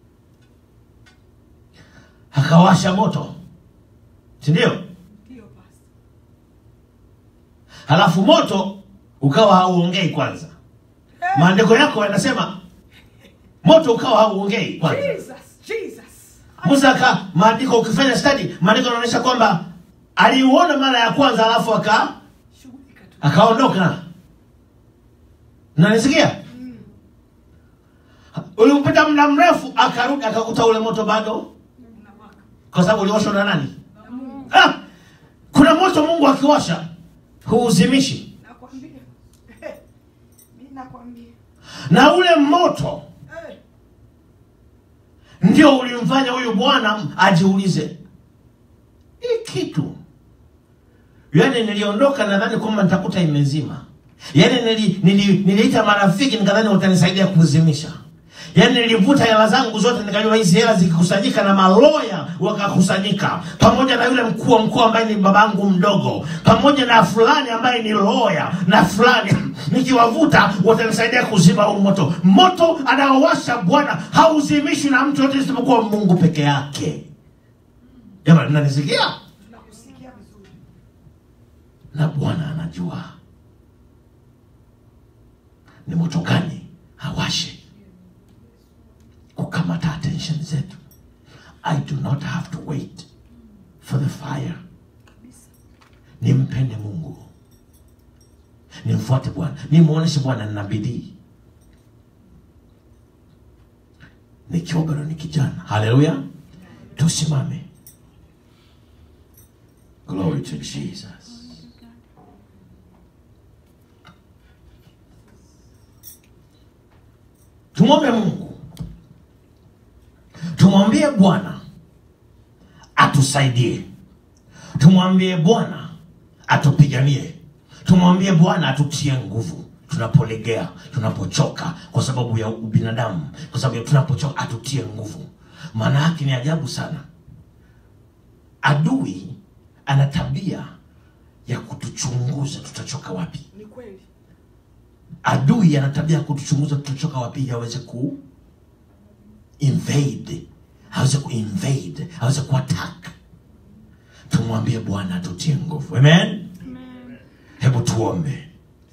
akawasha moto, si ndio? Halafu moto ukawa hauongei kwanza. Maandiko yako yanasema moto ukawa hauongei kwanza. Jesus, Jesus. Musa aka maandiko ukifanya study, maandiko yanaonyesha kwamba aliuona mara ya kwanza alafu aka Shughulika tu. akaondoka. Nanisikia? Ulipita muda mrefu akarudi akakuta ule moto bado, Unawaka. kwa sababu uliwashwa na nani? Na Mungu, Ah, kuna moto Mungu akiwasha huuzimishi, nakwambia. Mimi nakwambia. na ule moto Eh, ndio ulimfanya huyu bwana ajiulize hii kitu yaani niliondoka nadhani kwamba nitakuta imezima yaani nili, nili, niliita marafiki nikadhani watanisaidia kuzimisha yaani nilivuta hela zangu zote nikajua hizi hela zikikusanyika na maloya wakakusanyika pamoja na yule mkuu wa mkoa ambaye ni babangu mdogo pamoja na fulani ambaye ni loya na fulani nikiwavuta watanisaidia kuzima huu moto moto anaowasha bwana hauzimishwi na mtu yote isipokuwa mungu peke yake jamani mnanisikia tunakusikia vizuri. na bwana anajua ni moto gani awashe kukamata attention zetu i do not have to wait for the fire nimpende mungu nimfuate bwana nimwonyeshe bwana nina bidii nikiwa bado ni kijana haleluya tusimame glory to jesus tumwombe mungu tumwambie bwana atusaidie tumwambie bwana atupiganie tumwambie bwana atutie nguvu tunapolegea tunapochoka kwa sababu ya ubinadamu kwa sababu ya tunapochoka atutie nguvu maana yake ni ajabu sana adui ana tabia ya kutuchunguza tutachoka wapi Ni kweli. adui ana tabia ya kutuchunguza tutachoka wapi ili aweze ku invade aweze ku invade aweze ku attack tumwambie bwana atutie nguvu amen hebu tuombe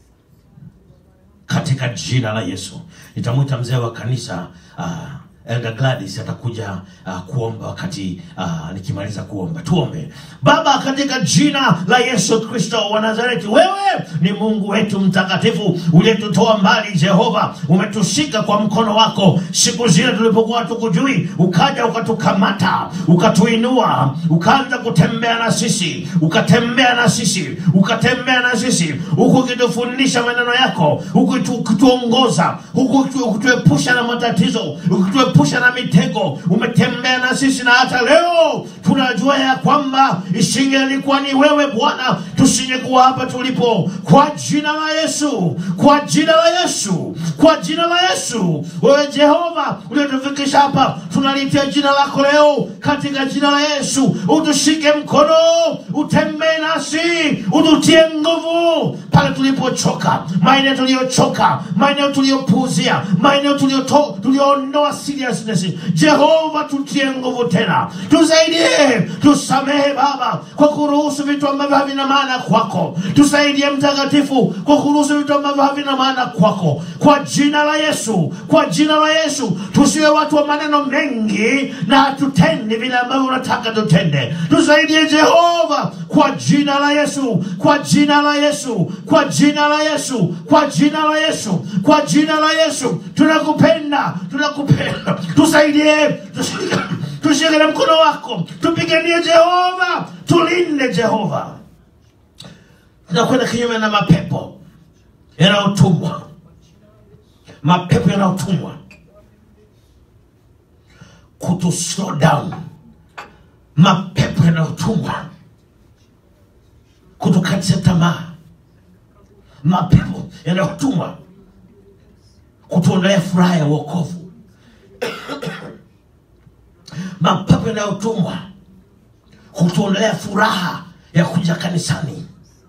katika jina la yesu nitamwita mzee wa kanisa uh, elder gladys atakuja uh, kuomba wakati uh, nikimaliza kuomba tuombe baba katika jina la yesu kristo wa nazareti wewe ni mungu wetu mtakatifu uliyetutoa mbali jehova umetushika kwa mkono wako siku zile tulipokuwa tukujui ukaja ukatukamata ukatuinua ukaanza kutembea na sisi ukatembea na sisi ukatembea na sisi huku ukitufundisha maneno yako huku ukitu- ukituongoza huku ukitu- ukituepusha na matatizo ukituepusha umetuepusha na mitego, umetembea na sisi, na hata leo tunajua ya kwamba isingelikuwa ni wewe Bwana, tusingekuwa hapa tulipo. Kwa jina la Yesu, kwa jina la Yesu, kwa jina la Yesu, wewe Jehova uliotufikisha hapa, tunalitia jina lako leo katika jina la Yesu. Utushike mkono, utembee nasi, ututie nguvu pale tulipochoka, maeneo tuliyochoka, maeneo tuliyopuuzia, maeneo tulioto- tulioondoa seriousness. Jehova, tutie nguvu tena, tusaidie, tusamehe Baba kwa kuruhusu vitu ambavyo havina maana kwako. Tusaidie Mtakatifu kwa kuruhusu vitu ambavyo havina maana kwako, kwa jina la Yesu, kwa jina la Yesu. Tusiwe watu wa maneno mengi na hatutende vile ambavyo unataka tutende. Tusaidie Jehova, kwa jina la Yesu, kwa jina la Yesu, kwa jina la Yesu, kwa jina la Yesu, kwa jina la Yesu. Tunakupenda, tunakupenda. Tusaidie, tusaidie tushike na mkono wako, tupiganie Jehova, tulinde Jehova. Tunakwenda kinyume na mapepo yanayotumwa, mapepo yanayotumwa kutu slow down, mapepo yanayotumwa kutukatisha tamaa, mapepo yanayotumwa kutuondolea furaha ya wokovu mapepo yanayotumwa kutuondolea furaha ya kuja kanisani.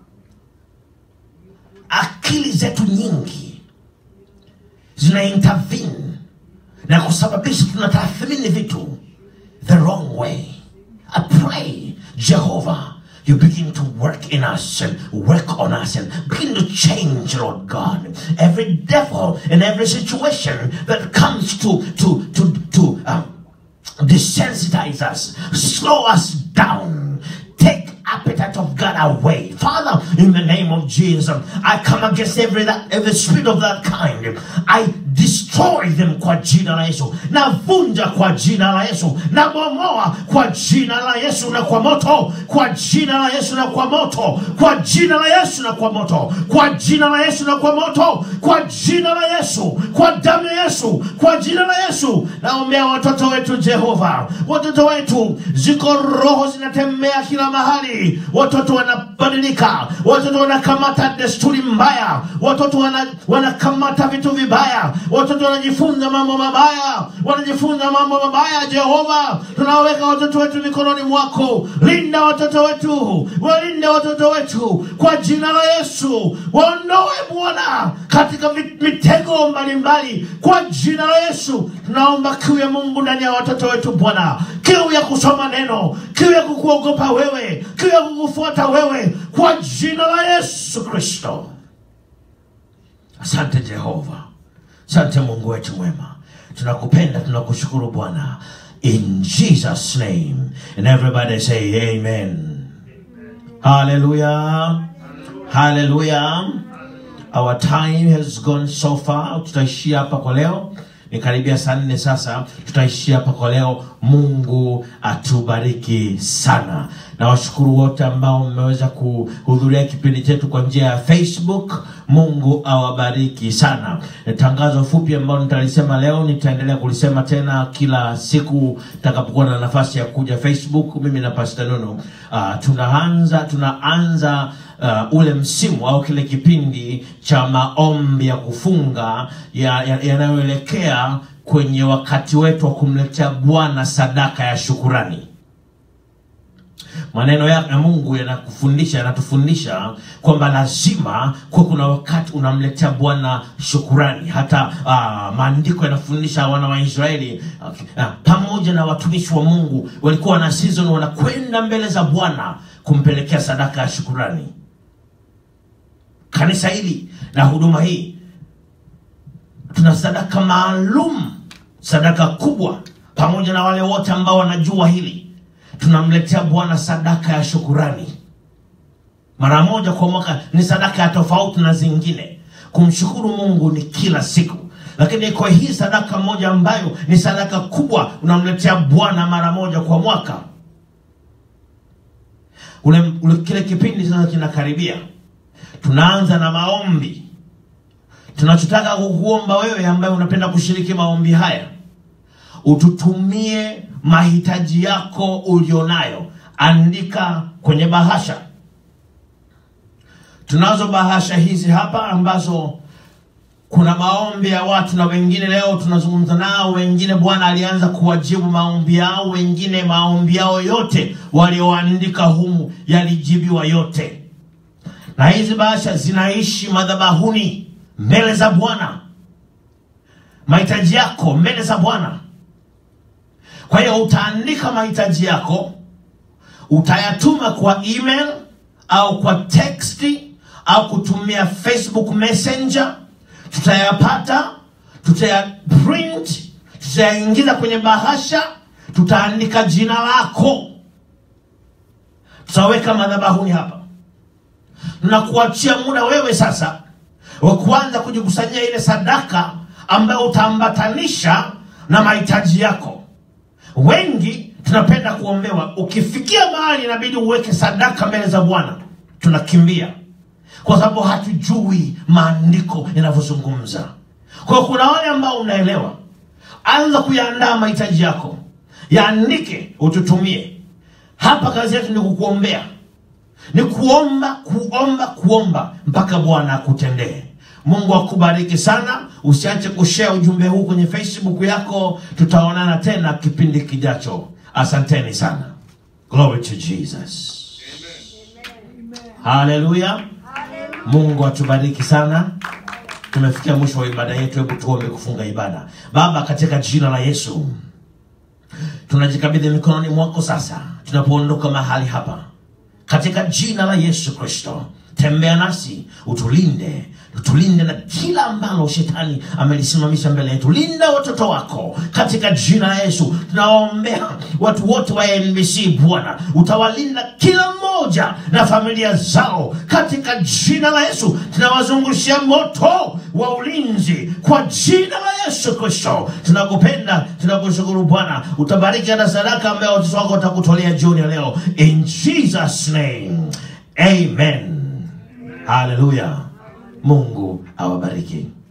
Akili zetu nyingi zina intervene na kusababisha tunatathmini vitu the wrong way. I pray, Jehovah, you begin to work in us and work on us and begin to change, Lord God, every devil in every situation that comes to to to to um, desensitize us, slow us down, take appetite of God away. Father, in the name of Jesus, I come against every that every spirit of that kind. I destroy them kwa jina la Yesu. Navunja kwa jina la Yesu. Nabomoa kwa jina la Yesu na kwa moto. Kwa jina la Yesu na kwa moto. Kwa jina la Yesu na kwa moto. Kwa jina la Yesu na kwa moto. Kwa jina la Yesu. Kwa damu ya Yesu. Kwa jina la Yesu. Naombea watoto wetu Jehova. Watoto wetu ziko roho zinatembea kila mahali. Watoto wanabadilika. Watoto wanakamata desturi mbaya. Watoto wana, wanakamata vitu vibaya. Watoto wanajifunza mambo mabaya. Wanajifunza mambo mabaya. Jehova, tunaweka watoto wetu mikononi mwako. Linda watoto wetu. Walinde watoto wetu kwa jina la Yesu. Waondoe Bwana katika vi- mitego mbalimbali kwa jina la Yesu. Tunaomba kiu ya Mungu ndani ya watoto wetu Bwana, kiu ya kusoma neno, kiu ya kukuogopa wewe, kiu ya kukufuata wewe kwa jina la Yesu Kristo. Asante Jehova, asante Mungu wetu mwema, tunakupenda, tunakushukuru Bwana, in Jesus name, and everybody say amen. Hallelujah, hallelujah. Our time has gone so far. Tutaishia hapa kwa leo, ni karibia saa nne sasa. Tutaishia hapa kwa leo. Mungu atubariki sana. Na washukuru wote ambao mmeweza kuhudhuria kipindi chetu kwa njia ya Facebook. Mungu awabariki sana. Tangazo fupi ambalo nitalisema leo, nitaendelea kulisema tena kila siku takapokuwa na nafasi ya kuja Facebook. Mimi na Pastor Nono uh, tunaanza tunaanza uh, ule msimu au kile kipindi cha maombi ya kufunga yanayoelekea ya, yanayoelekea kwenye wakati wetu wa kumletea Bwana sadaka ya shukurani. Maneno ya ya Mungu yanakufundisha yanatufundisha kwamba lazima kuwe kuna wakati unamletea Bwana shukurani. Hata uh, maandiko yanafundisha wana wa Israeli uh, pamoja na watumishi wa Mungu walikuwa na season wanakwenda mbele za Bwana kumpelekea sadaka ya shukurani. Kanisa hili na huduma hii tuna sadaka maalum, sadaka kubwa, pamoja na wale wote ambao wanajua hili tunamletea Bwana sadaka ya shukurani mara moja kwa mwaka. Ni sadaka ya tofauti na zingine. Kumshukuru Mungu ni kila siku, lakini kwa hii sadaka moja ambayo ni sadaka kubwa, unamletea Bwana mara moja kwa mwaka. Ule, ule kile kipindi sasa kinakaribia, tunaanza na maombi. Tunachotaka kukuomba wewe ambaye unapenda kushiriki maombi haya ututumie mahitaji yako ulionayo andika kwenye bahasha tunazo bahasha hizi hapa ambazo kuna maombi ya watu na wengine leo tunazungumza nao wengine bwana alianza kuwajibu maombi yao wengine maombi yao yote walioandika humu yalijibiwa yote na hizi bahasha zinaishi madhabahuni mbele za bwana mahitaji yako mbele za bwana kwa hiyo utaandika mahitaji yako utayatuma kwa email au kwa teksti au kutumia facebook messenger tutayapata tutayaprint tutayaingiza kwenye bahasha tutaandika jina lako tutaweka madhabahuni hapa na kuachia muda wewe sasa wa kuanza kujikusanyia ile sadaka ambayo utaambatanisha na mahitaji yako wengi tunapenda kuombewa ukifikia mahali inabidi uweke sadaka mbele za bwana tunakimbia kwa sababu hatujui maandiko yanavyozungumza kwa hiyo kuna wale ambao unaelewa anza kuyaandaa mahitaji yako yaandike ututumie hapa kazi yetu ni kukuombea ni kuomba kuomba kuomba mpaka bwana akutendee mungu akubariki sana usiache kushare ujumbe huu kwenye facebook yako tutaonana tena kipindi kijacho asanteni sana glory to jesus haleluya mungu atubariki sana tumefikia mwisho wa ibada yetu hebu tuombe kufunga ibada baba katika jina la yesu tunajikabidhi mikononi mwako sasa tunapoondoka mahali hapa katika jina la yesu kristo tembea nasi utulinde utulinde na kila ambalo shetani amelisimamisha mbele yetu linda watoto wako katika jina la yesu tunawaombea watu wote wa nbc bwana utawalinda kila mmoja na familia zao katika jina la yesu tunawazungushia moto wa ulinzi kwa jina la yesu kristo tunakupenda tunakushukuru bwana utabariki hata sadaka ambayo watoto wako watakutolea jioni ya leo in jesus name amen haleluya mungu awabariki